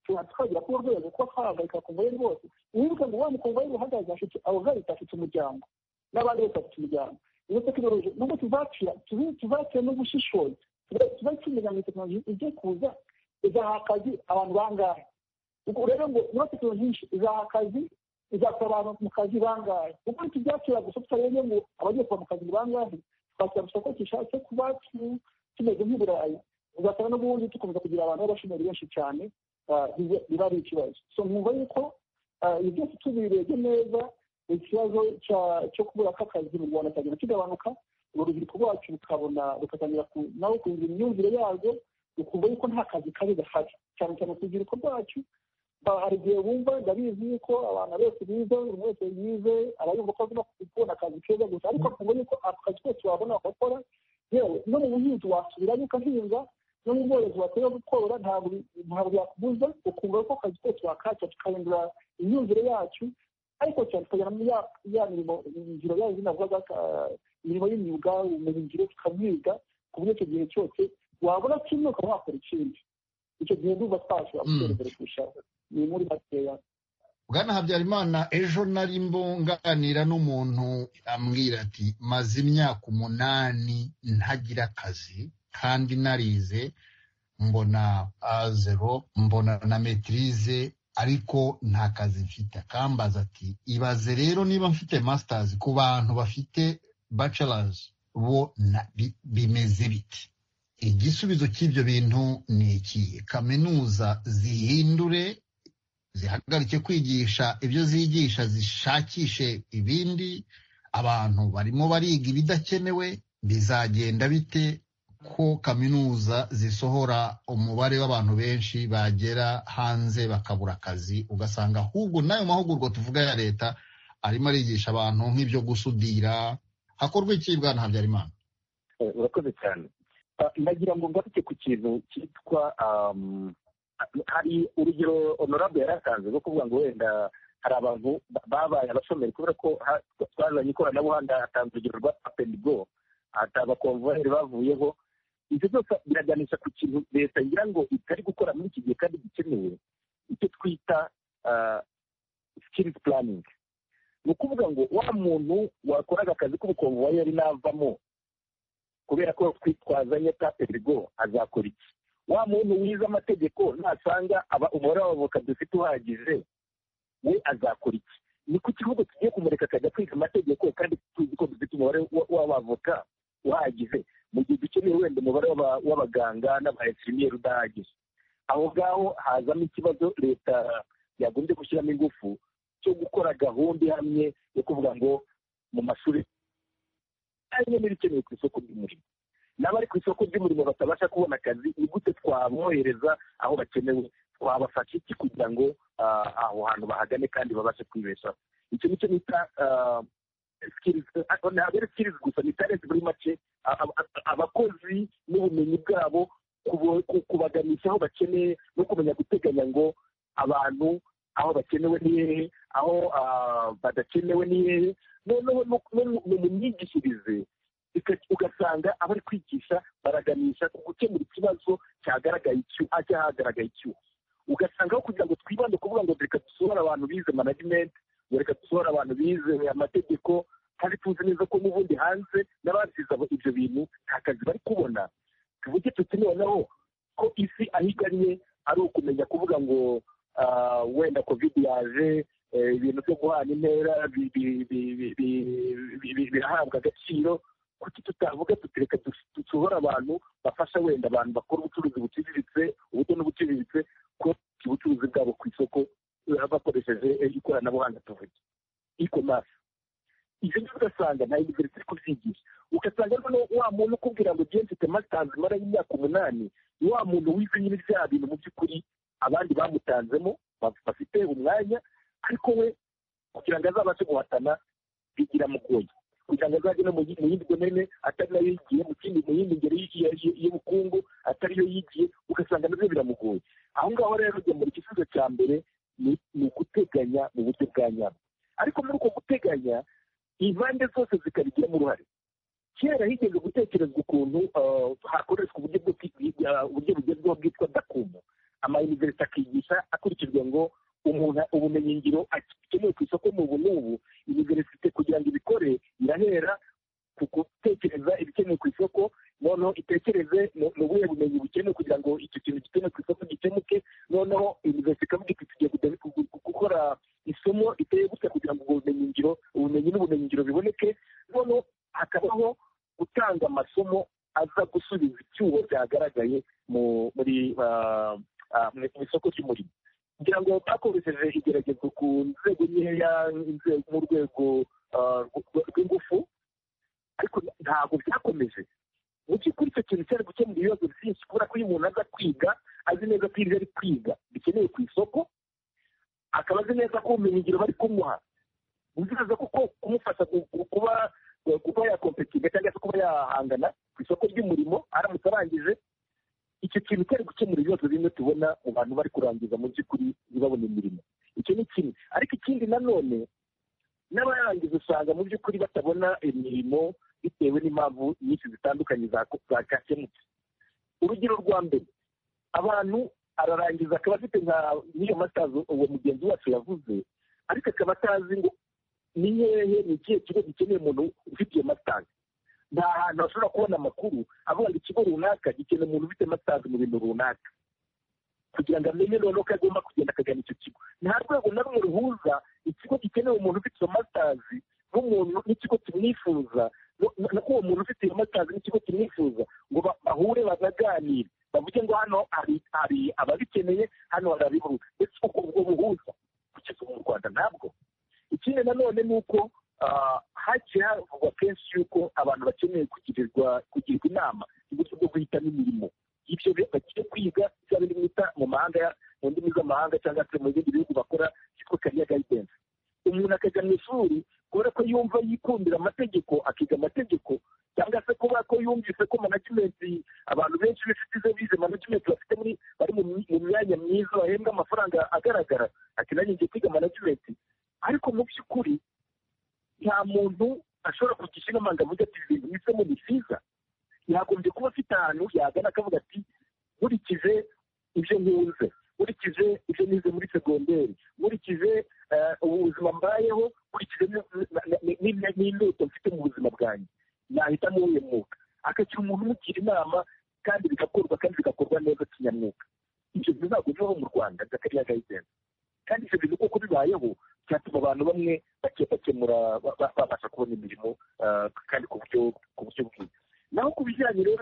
twagira ku rwego kuba twahagarika kongereri rwose wibuke ngo wa mukongereri uhagaze afite abagahita afite umuryango n'abandi bose bafite umuryango iyo tekinoloji nubwo tuzakira tuzakira n'ubushishozi tuzakira ngo tekinoloji ijye kuza izaha akazi abantu bangahe ubwo rero ngo niba tekinoloji nyinshi izaha akazi izakora abantu mu kazi bangahe kuko tubyakira gusa tutarebe ngo abagiye kuva mu kazi ni bangahe twakira gusa ko gishatse kuba tumeze nk'iburayi uzasanga n'ubundi dukomeza kugira abantu b'abashomeri benshi cyane biba ari ikibazo so mwumva yuko ibi byose tubirebye neza ikibazo cyo kubura kw'akazi mu rwanda cyagenda kigabanuka urubyiruko rwacu rukabona rugatangira nawe kugira imyumvire yarwo rukumva yuko nta kazi kabi gahari cyane cyane ku rubyiruko rwacu hari igihe bumva ndabizi yuko abantu bose bize buri wese yize aba yumva ko agomba kubona akazi keza gusa ariko akumva yuko ako kazi kose wabona wakora yewe no mu buhinzi wasubirayo ugahinga no mu bworozi wakwiriye gukorora ntabwo byakubuza ukumva yuko akazi kose wakacya tukahindura imyumvire yacu ariko cyane tukagera muri ya mirimo ngiro yayo navugaga imirimo y'imyuga ubumenyi ngiro tukamwiga ku buryo icyo gihe cyose wabona kimwe ukaba wakora ikindi icyo gihe ndumva twashobora gutera imbere kurushaho ni muri makeya bwana habyarimana ejo nari mbunganira n'umuntu ambwira ati maze imyaka umunani ntagira akazi kandi narize mbona azero mbona na metirize ariko nta kazi mfite akambaza ati ibaze rero niba mfite masitazi ku bantu bafite bacarazi bo bimeze biti igisubizo cy'ibyo bintu ni iki kaminuza zihindure zihagarike kwigisha ibyo zigisha zishakishe ibindi abantu barimo bariga ibidakenewe bizagenda bite ko kaminuza zisohora umubare w'abantu benshi bagera hanze bakabura akazi ugasanga ahubwo n'ayo mahugurwa tuvuga ya leta arimo arigisha abantu nk'ibyo gusudira hakorwa iki bwana habyarimana urakoze cyane ndagira ngo ngaruke ku kintu cyitwa hari urugero onorabo yari atanze rwo kuvuga ngo wenda hari abantu babaye abashomeri kubera ko twazanye ikoranabuhanga hatanze urugero rwa apendigo ati abakomvuwayeri bavuyeho ibyo byose biraganisha ku kintu leta ngira ngo itari gukora muri iki gihe kandi gikenewe icyo twita sikirizi puraningi ni ukuvuga ngo wa muntu wakoraga akazi k'ubukomvayeri yari navamo kubera ko twitwazanye taperigo azakora iki wa muntu wize amategeko nasanga umubare w'abavoka dufite uhagije we azakora iki ni ku kibuga tugiye kumureka akajya kwiga amategeko kandi tuzi ko dufite umubare w'abavoka uhagije mu gihe dukeneye wenda umubare w'abaganga n'aba esimiyeri udahagije aho ngaho hazamo ikibazo leta yagombye gushyiramo ingufu cyo gukora gahunda ihamye yo kuvuga ngo mu mashuri harimo n'ibikenewe ku isoko ry'umurimo n'abari ku isoko ry'umurimo batabasha kubona akazi ni gute twabohereza aho bakenewe twabafasha iki kugira ngo aho hantu bahagane kandi babashe kwibeshaho icyo nicyo bita ntabwo ari sikirizi gusa ni talenti muri make abakozi n'ubumenyi bwabo kubaganisha aho bakeneye no kumenya guteganya ngo abantu aho bakenewe ni hehe aho badakenewe ni hehe noneho ni mu myigishirize ugasanga abari kwigisha baraganisha ku gukemura ikibazo cyagaragaye cyahagaragaye icyuho ugasanga aho kugira ngo twibande kuvuga ngo reka dusohore abantu bize managimenti reka dusohore abantu bize amategeko kandi tuzi neza ko n'ubundi hanze n'abazize ibyo bintu nta kazi bari kubona tuvuge tuti noneho ko isi aho igannye ari ukumenya kuvuga ngo wenda kovide yaje ibintu byo guhana intera birahabwa agaciro kuki tutavuga tuti reka dusohora abantu bafasha wenda abantu bakora ubucuruzi buciriritse ubutoni buciriritse kuba ubucuruzi bwabo ku isoko bakoresheje ikoranabuhanga tuvuge ikomasi ibyo ngibyo ugasanga nta yuniverisite iri kubyigisha ugasanga noneho wa muntu ukubwira ngo ugiye mfite masitanzi imara y'imyaka umunani ni wa muntu wize nyine bya bintu mu by'ukuri abandi bamutanzemo bafite umwanya ariko we kugira ngo azabashe guhatana bigira mugoye kugira ngo azajye no mu yindi domene atari nayo yigiye mu kindi mu yindi ngeri y'ubukungu atari yo yigiye ugasanga nabyo biramugoye aho ngaho rero mu gisubizo cya mbere ni uguteganya mu buryo bwa nyabwo ariko muri uko guteganya impande zose zikabigiramo uruhare kera higeze gutekerezwa ukuntu hakoreshwa uburyo bugezweho bwitwa dakumu amayuniverisite akigisha akurikijwe ngo umuntu ubumenyingiro akenewe ku isoko mu ubu n'ubu iniverisite kugira ngo ibikore irahera ku gutekereza ibikenewe ku isoko noneho itekereze ni ubuhe bumenyi bukenewe kugira ngo icyo kintu gikenewe ku isoko gikemuke noneho iniverisite ikavuga iti tugiye gukora isomo riteye gutya kugira ngo ubwo bumenyingiro ubumenyi n'ubumenyingiro biboneke noneho hakabaho gutanga amasomo aza gusubiza icyuho cyagaragaye muri mu isoko ry'umurimo kugira ngo bakoresheje igeragezwa ku nzego nkeya mu rwego rw'ingufu ariko ntabwo byakomeje mu by'ukuri icyo kintu cyari gukemura ibibazo byinshi kubera ko iyo umuntu aza kwiga azi neza ko ibyo ari kwiga bikenewe ku isoko akaba azi neza ko ubumenyingiro bari kumuha nziza kuko kumufasha kuba kuba yakompetinga cyangwa se kuba yahangana ku isoko ry'umurimo aramutse arangije icyo kintu cyari gukemura ibibazo bimwe tubona mu bantu bari kurangiza mu by'ukuri ntibabone imirimo icyo ni kimwe ariko ikindi nanone n'abarangiza usanga mu by'ukuri batabona imirimo bitewe n'impamvu nyinshi zitandukanye zakemutse urugero rwa mbere abantu ararangiza akaba afite nka niyo matazo uwo mugenzi wacu yavuze ariko akaba atazi ngo ni hehe ni ikihe kigo gikeneye umuntu ufite iyo matazi nta hantu hashobora kubona amakuru avuga ngo ikigo runaka gikeneye umuntu ufite matazi mu bintu runaka kugira ngo amenye noneho ko agomba kugenda akagana icyo kigo nta rwego na rumwe ruhuza ikigo gikeneye umuntu ufite izo matazi n'umuntu n'ikigo kimwifuza no kuba umuntu ufite iyo matazi n'ikigo kimwifuza ngo bahure banaganire bavuge ngo hano hari ababikeneye hano hari abiburu ndetse uko ubwo buhuza kugeza ubu mu rwanda ntabwo ikindi nanone ni uko hagiye havugwa kenshi yuko abantu bakeneye kugirirwa kugirwa inama uburyo bwo guhitamo imirimo ibyo bagiye kwiga cyangwa indi mwita mu mahanga mu ndimi z'amahanga cyangwa se mu bindi bihugu bakora cyitwa kariya gayidensi umuntu akajya mu ishuri kubera ko yumva yikundira amategeko akiga amategeko cyangwa se kuba ko yumvise ko manajimenti abantu benshi b'inshuti ze bize manajimenti bafite muri bari mu myanya myiza bahembwa amafaranga agaragara ati nanjye ngiye kwiga manajimenti ariko mu by'ukuri nta muntu ashobora kugisha inama ngo avuge ati ibi bintu mwisemo ni byiza yagombye kuba afite ahantu yagana akavuga ati nkurikije ibyo nkunze nkurikije ibyo nize muri segonderi nkurikije ubuzima mbayeho nkurikije n'indoto mfite mu buzima bwanjye nahitamo uwo mwuga akagira umuntu umugira inama kandi bigakorwa kandi bigakorwa neza kinyamwuga ibyo ntabwo bibaho mu rwanda zakariya gayidense kandi ibyo bintu kuko bibayeho byatuma abantu bamwe bakemura babasha kubona imirimo kandi ku buryo bwiza naho ku bijyanye rero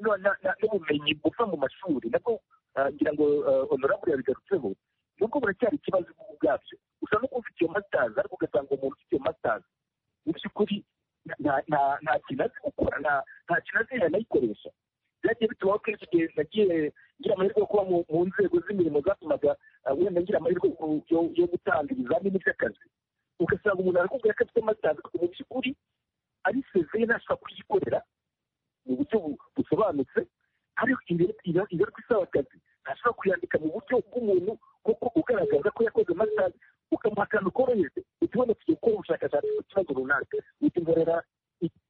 n'ubumenyi buva mu mashuri nabwo ngira ngo honorable yabigarutseho nubwo buracyari ikibazo ubwabyo gusa no kumva iyo masitazi ariko ugasanga umuntu ufite iyo masitazi mu by'ukuri nta kintu azi gukora nta kintu azi yanayikoresha byagiye bituma akenshi igihe nagiye ngira amahirwe yo kuba mu nzego z'imirimo zatumaga wenda ngira amahirwe yo gutanga ibizamini by'akazi ugasanga umuntu arakubwira ko afite masitazi mu by'ukuri ari sezeye ntashobora kuyikorera mu buryo busobanutse ariko ibaruka isaba akazi ntashobora kuyandika mu buryo bw'umuntu kuko ugaragaza ko yakoze masitazi ukamuha akantu koroheje utibona tugiye gukora ubushakashatsi ku kibazo runaka utimborera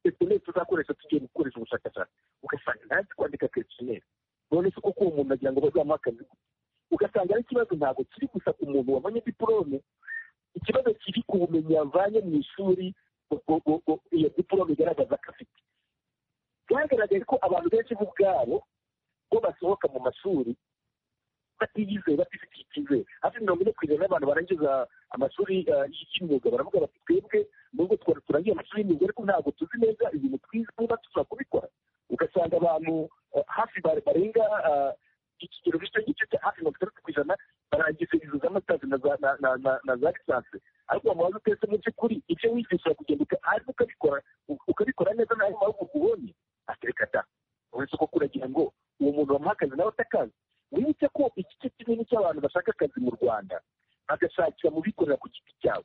eseneri tuzakoresha tugiye gukoresha ubushakashatsi ugasanga ntazi kwandika kesineri none se kuko uwo muntu agira ngo bazamuhe akazi ugasanga ari ikibazo ntabwo kiri gusa ku muntu wabonye diporome ikibazo kiri ku bumenyi yavanye mu ishuri iyo diporome igaragaza ko afite byagaragaye ko abantu benshi bo ubwabo bo basohoka mu mashuri batiyizeye batifitiye icyizere hafi mirongo ine ku ijana y'abantu barangiza amashuri y'imyuga baravuga bati twebwe nubwo twari turangiye amashuri y'imyuga ariko ntabwo tuzi neza ibintu twize niba dushobora kubikora ugasanga abantu hafi barenga ikigero gito gito cya hafi mirongo itandatu ku ijana barangiza izo za matazi na za lisansi ariko wamubaza utese mu by'ukuri ibyo wigisha kugenda ariko ukabikora ukabikora neza nta mahugurwa ubonye atereka da uretse ko kuragira ngo uwo muntu wamuha akazi nawe atakazi wibuke ko igice kinini cy'abantu bashaka akazi mu rwanda bagashakira mu bikorera ku giti cyabo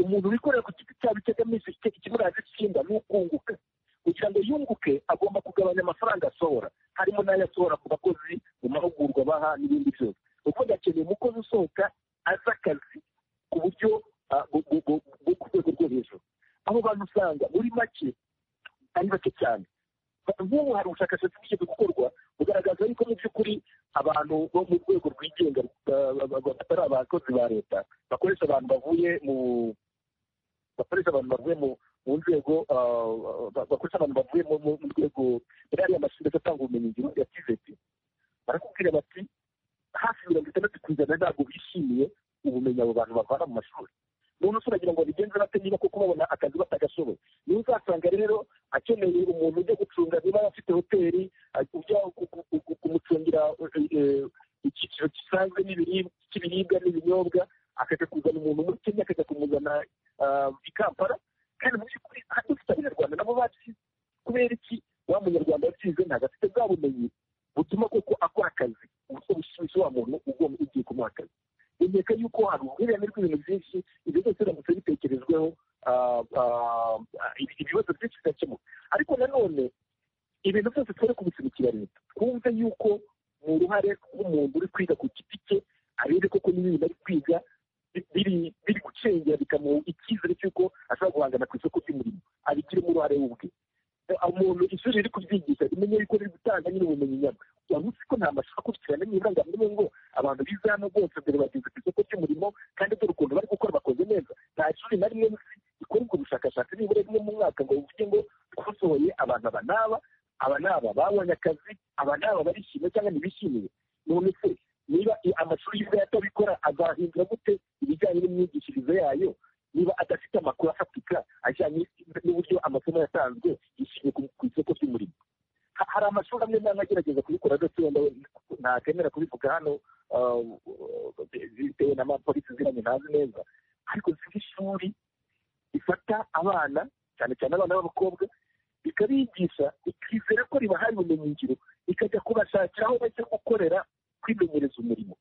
umuntu wikorera ku giti cyabo icyo agamije ikimuraje ishinga ni ukunguka kugira ngo yunguke agomba kugabanya amafaranga asohora harimo n'ayo asohora ku bakozi mu mahugurwa baha n'ibindi byose ukuvuga akeneye umukozi usohoka azi akazi ku buryo bwo ku rwego rwo hejuru aho bantu usanga muri make ari bake cyane nk'ubu hari ubushakashatsi bwigeze gukorwa bugaragaza yuko mu by'ukuri abantu bo mu rwego rwigenga batari abakozi ba leta bakoresha abantu bavuye mu bakoresha abantu bavuye mu nzego bakoresha abantu bavuye mu rwego muri ariya mashuri atanga ubumenyi ngiro ya tiveti barakubwira bati hafi mirongo itandatu ku ijana ntabwo bishimiye ubumenyi abo bantu bavana mu mashuri umuntu usuragira ngo bigenze bate niba kuko babona akazi batagashoboye niba uzasanga rero akeneye umuntu ujya gucunga niba afite hoteli ujya kumucungira icyiciro gisanzwe cy'ibiribwa n'ibinyobwa akajya kuzana umuntu muri kenya akajya kumuzana i kampala kandi mu by'ukuri dufite abanyarwanda nabo babizi kubera iki wa munyarwanda wabyize ntabwo afite bwa bumenyi butuma koko akora akazi ubuso bushyushye wa muntu ugomba ugiye kumuha akazi bemeka yuko hari uruhurirane rw'ibintu byinshi ibyo byose biramutse bitekerejweho ibibazo byinshi bigakemuka ariko nanone ibintu byose tubone kubisinikira leta twumve yuko ni uruhare rw'umuntu uri kwiga ku giti cye arebe koko n'ibintu ari kwiga biri gucengera bikamuha icyizere cy'uko ashobora guhangana ku isoko ry'umurimo abigiremo uruhare ubwe umuntu ishuri riri kubyigisha rimenye yuko riri gutanga nyine ubumenyi nyabwo waba uzi ko nta mashuri akurikirana niba ngamwe ngo abantu bize hano bose mbere bageze ku isoko ry'umurimo kandi dore ukuntu bari gukora bakoze neza nta shuri na rimwe rikora ubwo bushakashatsi nibura rimwe mu mwaka ngo bivuge ngo twasohoye abantu aba n'aba aba n'aba babonye akazi aba n'aba barishimye cyangwa ntibishimiye none se niba amashuri yiwe atabikora azahindura gute ibijyanye n'imyigishirize yayo niba adafite amakuru afatika ajyanye n'uburyo amasomo yatanzwe yishyuye ku isoko ry'umurimo hari amashuri amwe n'amwe agerageza kubikora adafite wenda ntakemera kubivuga hano bitewe n'amapolisi zirange ntazi neza ariko si ishuri rifata abana cyane cyane abana b'abakobwa rikabigisha rikizera ko ribahaye ubumenyingiro rikajya kubashakira aho bajya gukorera kwimenyereza umurimo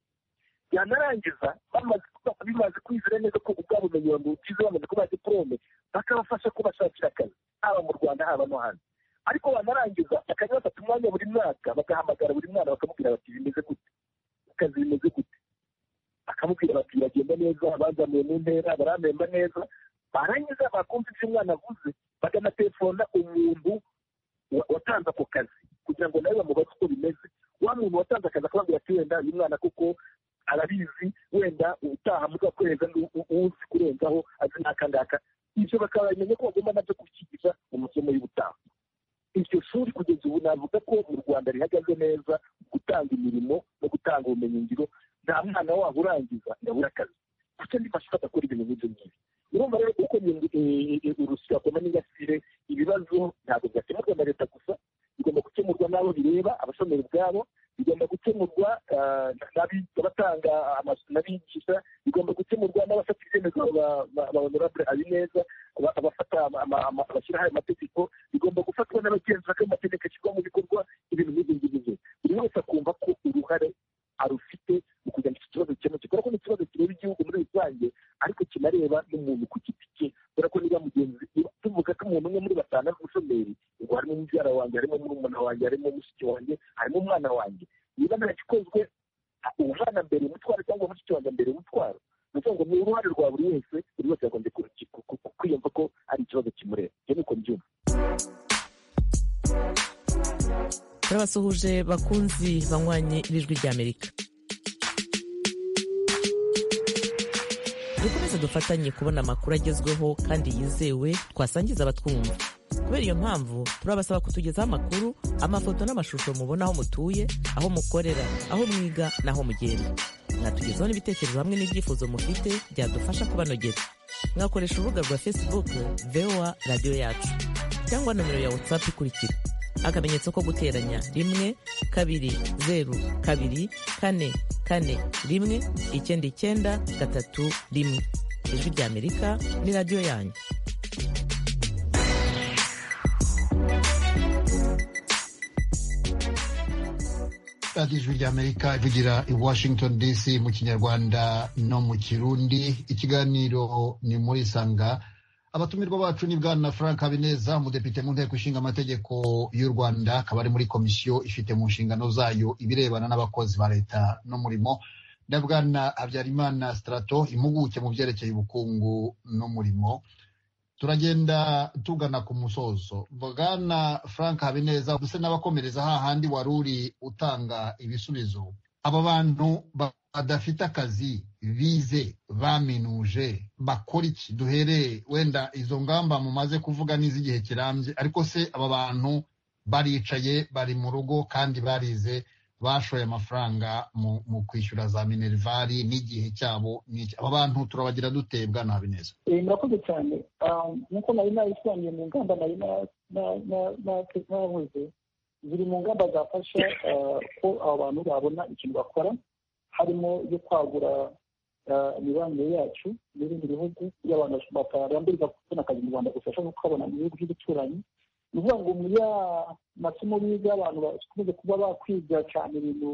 byanarangiza bimaze kwizera neza ko ubwabo bumenyi babugize bamaze kubaha diporome bakabafasha kubashakira akazi haba mu rwanda haba no hanze ariko banarangiza bakajya bafata umwanya buri mwaka bagahamagara buri mwana bakamubwira bati bimeze gute akazi bimeze gute bakamubwira bati biragenda neza bazamuye mu ntera barambemba neza barangiza bakumva ibyo umwana avuze bagana telefona umuntu watanze ako kazi kugira ngo nawe bamubaze uko bimeze wa muntu watanze akazi akaba ngo ati wenda uyu mwana kuko arabizi wenda ubutaha muzakohereza uwuzi kurenzaho azi n'aka ngaka ibyo bakabamenya ko bagomba nabyo kubyigiza mu masomo y'ubutaha iryo shuri kugeza ubu navuga ko mu rwanda rihagaze neza gutanga imirimo no gutanga ubumenyingiro nta mwana wabo urangiza yabura akazi kuko andi mashuri adakora ibintu nk'ibyo ngibyo urumva rero uko urusyo akoma n'ingasire ibibazo ntabwo byakemurwa na leta gusa bigomba gukemurwa n'abo bireba abashomeri ubwabo bigomba gukemurwa n'abatanga n'abigisha bigomba gukemurwa n'abafata ibyemezo ba honorable habineza abafata abashyiraho ayo mategeko bigomba gufatwa n'abagenzura ko amategeko ashyirwa mu bikorwa ibintu nk'ibyo ngibyo buri wese akumva ko uruhare arufite mu kugira ngo iki kibazo gikemuke kubera ko ni ikibazo kireba igihugu muri rusange ariko kinareba n'umuntu ku giti cye kubera ko niba mugenzi tuvuga ko umuntu umwe muri batanu ari umushomeri ngo harimo umubyara wanjye harimo murumuna wanjye harimo mushiki wanjye harimo umwana wanjye niba ntakikozwe umwana mbere umutwaro cyangwa mushiki wanjye mbere umutwaro ni ukuvuga ngo ni uruhare rwa buri wese buri wese yagombye kwiyumva ko ari ikibazo kimureba ibyo ni uko mbyumva turabasuhuje bakunzi banywanye n'ijwi ry'amerika dukomeze dufatanye kubona amakuru agezweho kandi yizewe twasangiza abatwumva kubera iyo mpamvu turabasaba kutugezaho amakuru amafoto n'amashusho mubona aho mutuye aho mukorera aho mwiga n'aho mugenda mwatugezaho n'ibitekerezo hamwe n'ibyifuzo mufite byadufasha kubanogera mwakoresha urubuga rwa facebook voa radiyo yacu cyangwa nomero ya whatsapp ikurikira akamenyetso ko guteranya rimwe kabiri zeru kabiri kane kane rimwe icyenda icyenda gatatu rimwe ijwi ry'amerika ni radiyo yanyu radiyo ijwi ry'amerika ivugira i washington dc mu kinyarwanda no mu kirundi ikiganiro ni muri isanga abatumirwa bacu ni bwana frank habineza umudepite mu nteko ishinga amategeko y'u rwanda akaba ari muri komisiyo ifite mu nshingano zayo ibirebana n'abakozi ba leta n'umurimo na bwana habyarimana sitarato impuguke mu byerekeye ubukungu n'umurimo turagenda tugana ku musozo bwana frank habineza ndetse n'abakomereza hahandi wari uri utanga ibisubizo aba bantu badafite akazi bize baminuje bakora iki duhereye wenda izo ngamba mumaze kuvuga n'iz'igihe kirambye ariko se aba bantu baricaye bari mu rugo kandi barize bashoye amafaranga mu, mu kwishyura za minervari n'igihe cyabo aba bantu turabagira dute bwana habineza murakoze cyane nk'uko nari nabisobanuye mu ngamba nari navuze ziri mu ngamba zafasha ko abo bantu babona ikintu bakora harimo yo kwagura imibanire yacu n'ibindi bihugu by'abantu batarambirwa kubona akazi mu rwanda gusa bashobora kukabona mu bihugu by'ibituranyi ni ukuvuga ngo muri ya masomo biga abantu bakunze kuba bakwiga cyane ibintu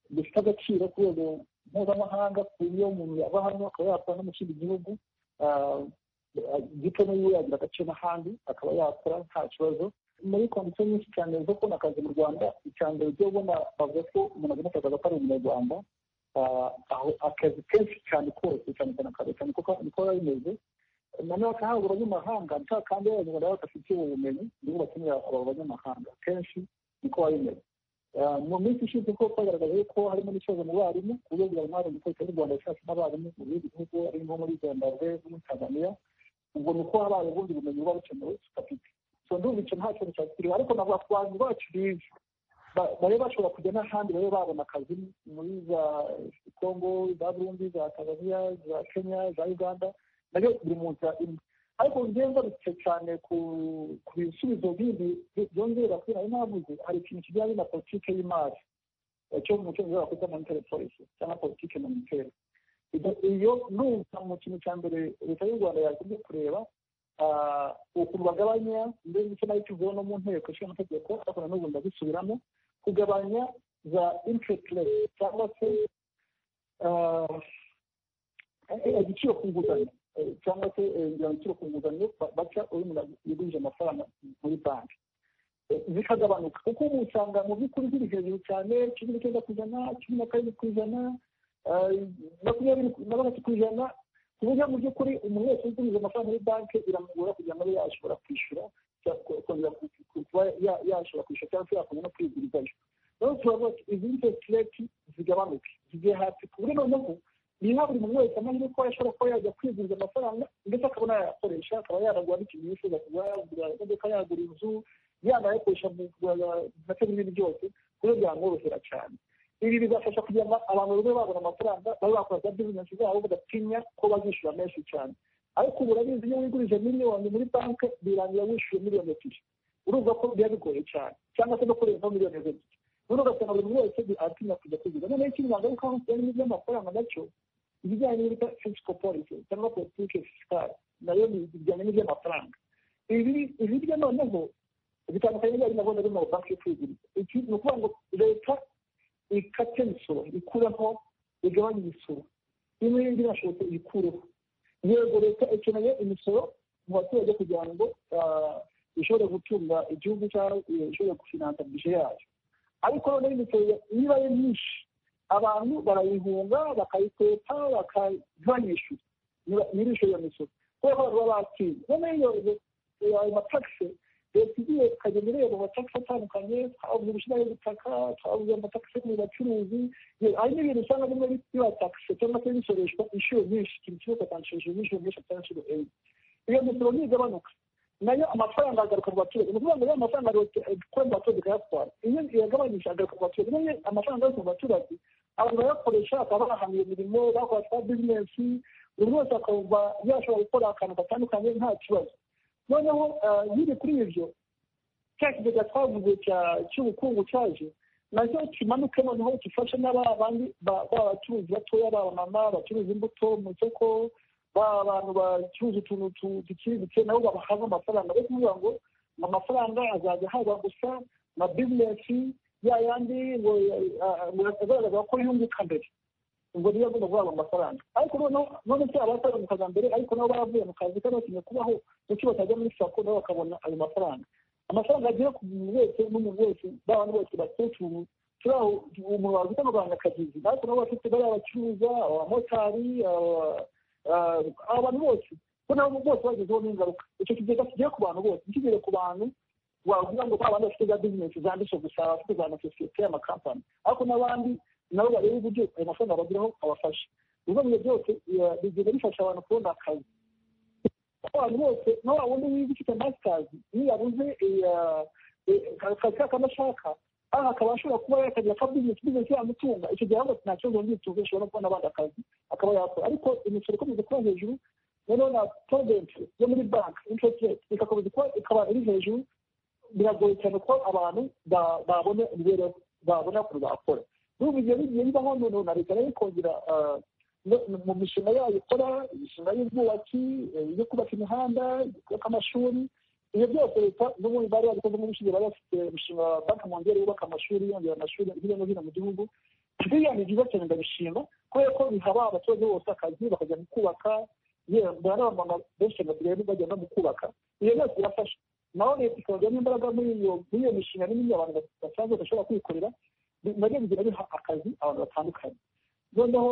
bifite agaciro ku rwego mpuzamahanga ku buryo umuntu yava hano akaba yakora no mu kindi gihugu gito n'iyo yagira agaciro n'ahandi akaba yakora nta kibazo muri komisiyo nyinshi cyane zo kubona akazi mu rwanda icyanzu ryo ubona bavuga ko umuntu agomba akazi atari umunyarwanda akazi kenshi cyane kose cyane cyane akazi cyane kuko niko biba bimeze noneho akahabura abanyamahanga nta kandi abanyarwanda baba badafitiye ubumenyi nibo bakenera aba banyamahanga kenshi niko biba bimeze mu minsi ishize ko twagaragaje ko harimo n'ikibazo mu barimu ku buryo bwa mwarimu ko leta y'u rwanda yashatse n'abarimu mu bindi bihugu ari nko muri zimbabwe no muri tanzania ubwo ni uko habaye ubundi bumenyi buba bukenewe tudafite ndumva icyo nta kintu cyakiriwe ariko navuga ku bantu bacu bize babe bashobora kujya n'ahandi babe babona akazi muri za kongo za burundi za tanzania za kenya za uganda nabyo biri mu nzira imwe ariko njyewe ngarutse cyane ku bisubizo bindi byongera kuri nari navuze hari ikintu kijyanye na politiki y'imari cyo mu cyongereza bakwita monitary policy cyangwa politiki monitary iyo numva mu kintu cya mbere leta y'u rwanda yakunze kureba ukuntu bagabanya ndetse icyo nayo kivuyeho no mu nteko ishinga amategeko ariko na n'ubu ndabisubiramo kugabanya za interest rate cyangwa se igiciro ku nguzanyo cyangwa se igiciro ku nguzanyo baca uyu muntu yagurije amafaranga muri banki zikagabanuka kuko ubu usanga mu by'ukuri ziri hejuru cyane cumi n'icyenda ku ijana cumi na karindwi ku ijana makumyabiri na gatatu ku ijana ku buryo mu by'ukuri umuntu wese ugurije amafaranga muri banki biramugora kugira ngo abe yashobora kwishyura kongera kuba yashobora kwishyura cyangwa se yakongera no kwigurizanya rero turavuga ati izi interest rate zigabanuke zigiye hasi ku buryo noneho niha buri muntu wese amahirwe ko ashobora kuba yajya kwiguriza amafaranga ndetse akaba yayakoresha akaba yaragura n'ikintu yifuza kuba yagura imodoka yagura inzu yanayakoresha mu ndetse n'ibindi byose ku buryo byamworohera cyane ibi bizafasha kugira ngo abantu babe babona amafaranga babe bakora za bizinesi zabo badatinya ko bazishyura menshi cyane ariko ubu urabizi iyo wigurije miliyoni muri banki birangira wishyuye miliyoni ebyiri urumva ko biba bigoye cyane cyangwa se no kurenzaho miliyoni ebyiri none ugasanga buri muntu wese atinya kujya kugura noneho ikindi nagarukaho kijyanye n'iby'amafaranga nacyo ibijyanye n'ibita fisiko polisi cyangwa politike fisikari nayo bijyanye n'iby'amafaranga ibi hirya noneho bitandukanye n'ibyo nabona ari mu banki yo kwiguriza iki ni ukuvuga ngo leta ikate imisoro ikureho igabanye imisoro imwe y'indi irashobotse ikureho yego leta ikeneye imisoro mu baturage kugira ngo ishobore gutunga igihugu cyangwa ishobore gufinansa bije yayo ariko noneho imisoro niba ari myinshi abantu barayihunga bakayiteka bakabanyishyura nyir'ishuri iyo misoro kubera ko abantu baba batinze noneho iyo ayo matakisi leta igiye ikagenda ireba amatakisi atandukanye twabuze ubushinwa y'ubutaka twabuze amatakisi yo mu bacuruzi hari n'ibintu usanga bimwe biba takisi cyangwa se bisoreshwa inshuro nyinshi ikintu kimwe ugatangishije inshuro nyinshi atari inshuro enye iyo misoro ntigabanuka nayo amafaranga agaruka mu baturage ni ukuvuga ngo rero amafaranga ikora mu baturage ikayatwara iyo iyagabanyije agaruka mu baturage nayo amafaranga yose mu baturage abantu barayakoresha bakaba bahaniye imirimo bakora za bizinesi buri wese akumva yashobora gukora akantu gatandukanye nta kibazo noneho nyine kuri ibyo cya kigega twavuze cy'ubukungu cyaje nacyo kimanuke noneho gifashe n'aba bandi b'abacuruzi batoya b'abamama bacuruza imbuto mu isoko abantu bacuruza utuntu duciriritse nabo babahabwa amafaranga yo kuvuga ngo amafaranga azajya ahabwa gusa na bizinesi ya yandi ngo agaragaza ko yunguka mbere ubwo niyo agomba guhabwa amafaranga ariko none se abatari mu kazi mbere ariko nabo baravuye mu kazi kari bakeneye kubaho ndetse batajya muri sako nabo bakabona ayo mafaranga amafaranga agiye ku muntu wese n'umuntu wese b'abantu bose bakecuru turaho umuntu wavuga ngo abanyakagizi ariko nabo bafite bariya bacuruza abamotari abantu bose ko nabo bose bagezeho n'ingaruka icyo kigega kigiye ku bantu bose ntikigere ku bantu wavuga ngo ba bantu bafite za bizinesi zanditse gusa abafite za amasosiyete y'amakampani ariko n'abandi nabo bareba uburyo ayo mafaranga bageraho abafasha ibigo byo byose bigenda bifasha abantu kubona akazi abantu bose nawe wundi wiga ufite masitazi iyo yabuze akazi kakaba ashaka aha akaba ashobora kuba yakagira aka bizinesi bizinesi yamutunga icyo gihe ahubwo nta kibazo ngitunze ashobora no kubona abandi akazi akaba yakora ariko imisoro ikomeje kuba hejuru noneho na proventi yo muri banki interest rate igakomeza kuba ikaba iri hejuru biragoye cyane ko abantu babona imibereho babona ukuntu bakora n'ubu ibyo bigiye bibaho noneho na leta nayo ikongera mu mishinga yayo ikora imishinga y'ubwubatsi yo kubaka imihanda kubaka amashuri ibyo byose leta n'ubundi bari babikoze mu bushinge bari bafite umushinga wa banki mongere wubaka amashuri yongera amashuri hirya no hino mu gihugu biriya ni byiza cyane ndabishima kubera ko bihaba abaturage bose akazi bakajya mu kubaka yewe n'abamama benshi cyane basigaye bajya no mu kubaka iyo byose birafasha naho leta ikabajyamo imbaraga muri iyo mishinga n'ibindi abantu basanzwe bashobora kwikorera nabyo bigira biha akazi abantu batandukanye noneho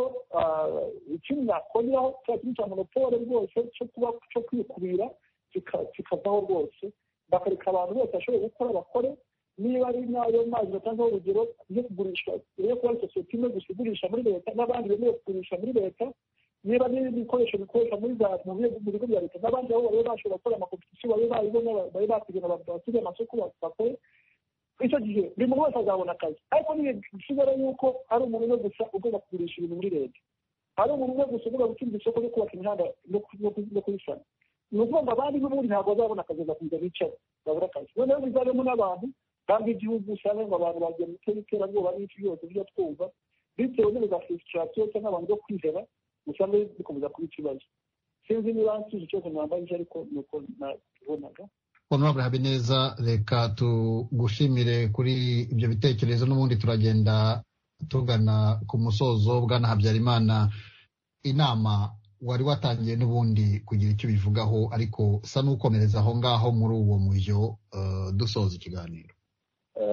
ikindi nakongeraho cya kintu cya monopole rwose cyo kuba cyo kwikubira kikavaho rwose bakareka abantu bose bashoboye gukora bakore niba ari n'ayo mazi batangaho urugero yo kugurisha yo kuba ari sosiyete imwe gusa igurisha muri leta n'abandi bemerewe kugurisha muri leta niba n'ibindi bikoresho bikoresha muri za mu bigo bya leta n'abandi aho bari bashobora gukora amakompetisiyo bari baribona bari bategera abantu basigaye amasoko bakore icyo gihe buri muntu wese azabona akazi ariko ntibisigara yuko ari umuntu umwe gusa ugomba kugurisha ibintu muri leta ari umuntu umwe gusa ugomba gutsinda isoko ryo kubaka imihanda no kuyisana ni ukuvuga abandi n'ubundi ntabwo bazabona akazi bakakomeza bicara babura akazi noneho bizabemo n'abantu kandi igihugu usanga ngo abantu bagiye mu iterabwoba n'ibyo byose bijya twumva bitewe n'ibiza frustrasiyo cyangwa abantu bo kwiheba usanga bikomeza kuba ikibazo sinzi niba nsubiza ikibazo mwambajije ariko ni uko nabibonaga honorable habineza reka tugushimire kuri ibyo bitekerezo n'ubundi turagenda tugana ku musozo bwana habyarimana inama wari watangiye n'ubundi kugira icyo bivugaho ariko usa n'ukomereza aho ngaho muri uwo mujyo dusoza ikiganiro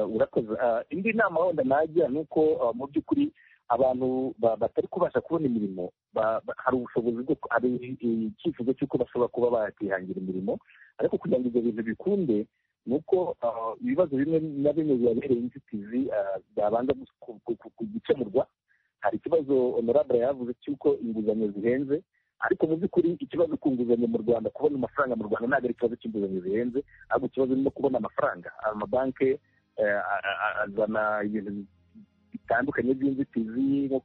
urakoze indi nama wenda najya ni uko mu by'ukuri abantu batari kubasha kubona imirimo hari ubushobozi bwo hari icyifuzo cy'uko bashobora kuba bakihangira imirimo ariko kugira ngo ibyo bintu bikunde ni uko ibibazo bimwe na bimwe bibabereye inzitizi byabanza gukemurwa hari ikibazo honorable yavuze cy'uko inguzanyo zihenze ariko mu by'ukuri ikibazo ku nguzanyo mu rwanda kubona amafaranga mu rwanda ntabwo ari ikibazo cy'inguzanyo zihenze ahubwo ikibazo ni no kubona amafaranga amabanki azana ibintu bitandukanye by'inzitizi nko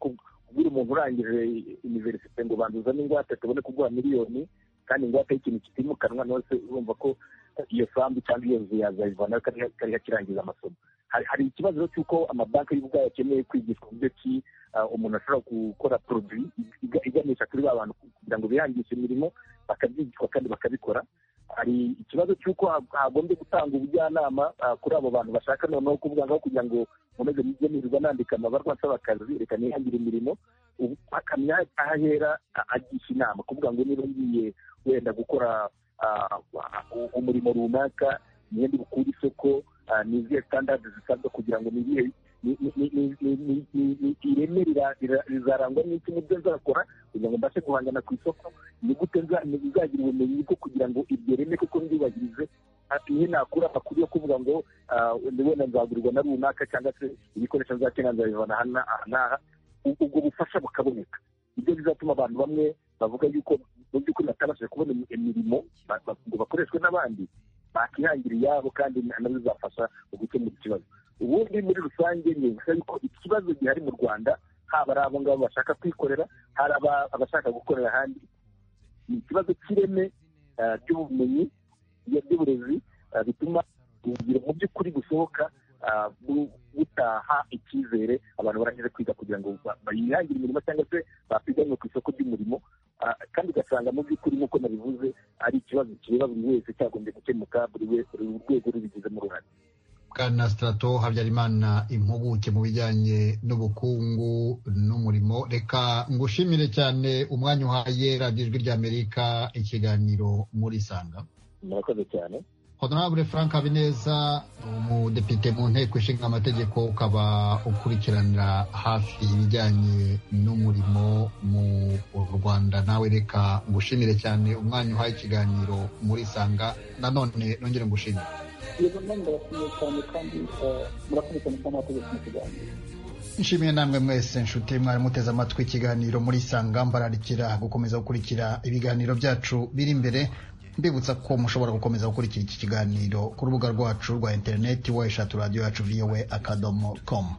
kubwira umuntu urangije iniverisite ngo banduza n'ingwate tubone kuguha miliyoni kandi ingwate y'ikintu kitimukanwa nose urumva ko iyo sambu cyangwa iyo nzu yazayivana kariya kirangiza amasomo hari ikibazo cy'uko amabanki y'ubwayo akeneye kwigishwa uburyo ki umuntu ashobora gukora poroduwi iganisha kuri ba bantu kugira ngo bihangishe imirimo bakabyigishwa kandi bakabikora hari ikibazo cy'uko hagombye gutanga ubujyanama kuri abo bantu bashaka noneho kuvuga ngaho kugira ngo nkomeze mujye nirirwa nandika amabarwa nsaba akazi reka nihangire imirimo akamya ahahera agisha inama kuvuga ngo niba ngiye wenda gukora umurimo runaka imyenda bukura isoko ni izihe sitandadi zisabwa kugira ngo nibihe ireme rizarangwa n'iki mubyo nzakora kugira ngo mbashe guhangana ku isoko ni gute nzagira ubumenyi bwo kugira ngo iryo reme kuko ndyubahirize iyo nakura amakuru yo kuvuga ngo wenda nzagurirwa na runaka cyangwa se ibikoresho nzakenera nzabivana aha n'aha ubwo bufasha bukaboneka ibyo bizatuma abantu bamwe bavuga yuko mu by'ukuri batabashije kubona imirimo ngo bakoreshwe n'abandi bakihangira iyabo kandi nabyo bizafasha mu gukemura ikibazo ubundi muri rusange ni yuko ikibazo gihari mu rwanda haba ari abo ngabo bashaka kwikorera hari abashaka gukorera ahandi ni ikibazo cy'ireme ry'ubumenyi by'uburezi bituma urugero mu by'ukuri gusohoka gutaha icyizere abantu barangije kwiga kugira ngo bayihangire imirimo cyangwa se bapiganwe ku isoko ry'umurimo kandi ugasanga mu by'ukuri nk'uko nabivuze ari ikibazo kireba buri wese cyagombye gukemuka buri rwego rubigizemo uruhare bwana sitarato habyarimana impuguke mu bijyanye n'ubukungu n'umurimo reka ngushimire cyane umwanya uhaye radiyo ijwi ry'amerika ikiganiro muri sanga murakoze cyane honorable frank habineza umudepite mu nteko ishinga amategeko ukaba ukurikiranira hafi ibijyanye n'umurimo mu rwanda nawe reka ngushimire cyane umwanya uhaye ikiganiro muri sanga nanone nongere ngushimire iyo mpamvu barashimiye cyane kandi murakoze cyane kuba mwakoze mu kiganiro nshimiye namwe mwese nshuti mwari muteze amatwi ikiganiro muri sanga mbararikira gukomeza gukurikira ibiganiro byacu biri imbere mbibutsa ko mushobora gukomeza gukurikira iki kiganiro ku rubuga rwacu rwa interineti wayishatu radiyo yacu voa akadomo komu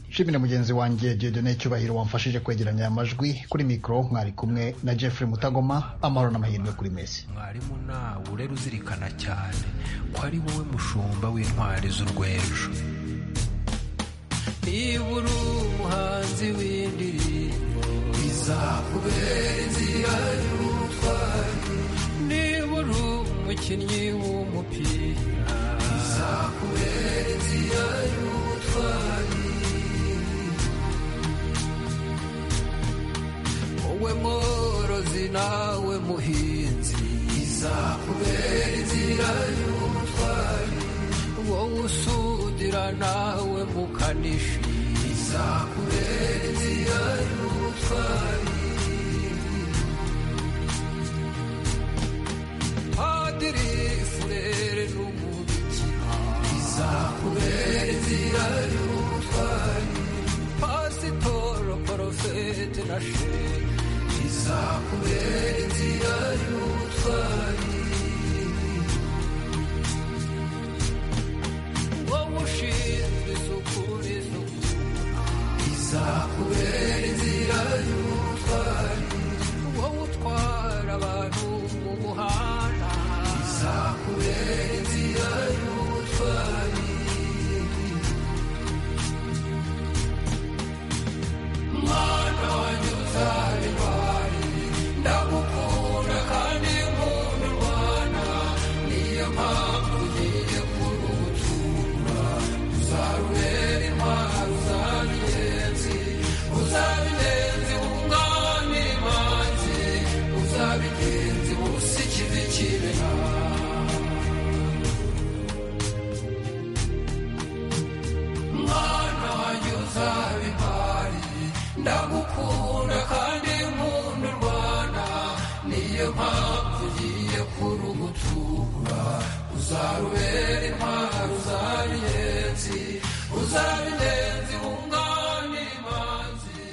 nshimire mugenzi wanjye diodone cyubahiro wamfashije kwegeranya amajwi kuri mikoro mwari kumwe na jeffrey mutagoma amahoro n'amahirwe kuri mesi mwarimu nawe urera uzirikana cyane ko ari wowe mushumba w'intwari z'urwejo niba uri umuhanzi w'indirimbo bizakubera inzira y'ubutwari niba uri umukinnyi w'umupira bizakubera inzira y'ubutwari wowe mworozi nawe muhinzi izakubera inzira y'ubutwari wowe usudira nawe mukanishi izakubera inzira y'ubutwari padiri furere n'umubikira izakubera inzira y'ubutwari pasitoro porofete na shehe izakubera inzira y'ubutwari wowe ushinzwe isuku n'isukura izakubera inzira y'ubutwari wowe utwara abantu mu muhanda izakubera inzira y'ubutwari mwana wanjye uzabibaho ndagukunda kandi nkunda umwana niyo mpamvu ugiye kurutura uzarubera intwaro uzaba ingenzi uzaba ingenzi wunganira imanzi uzaba ingenzi busa ikivi kibeha mwana wanjye uzaba impari ndagukunda kandi niyo mpamvu ugiye kurugutura uzarubera intwaro uzabinyenzi uzabinenzi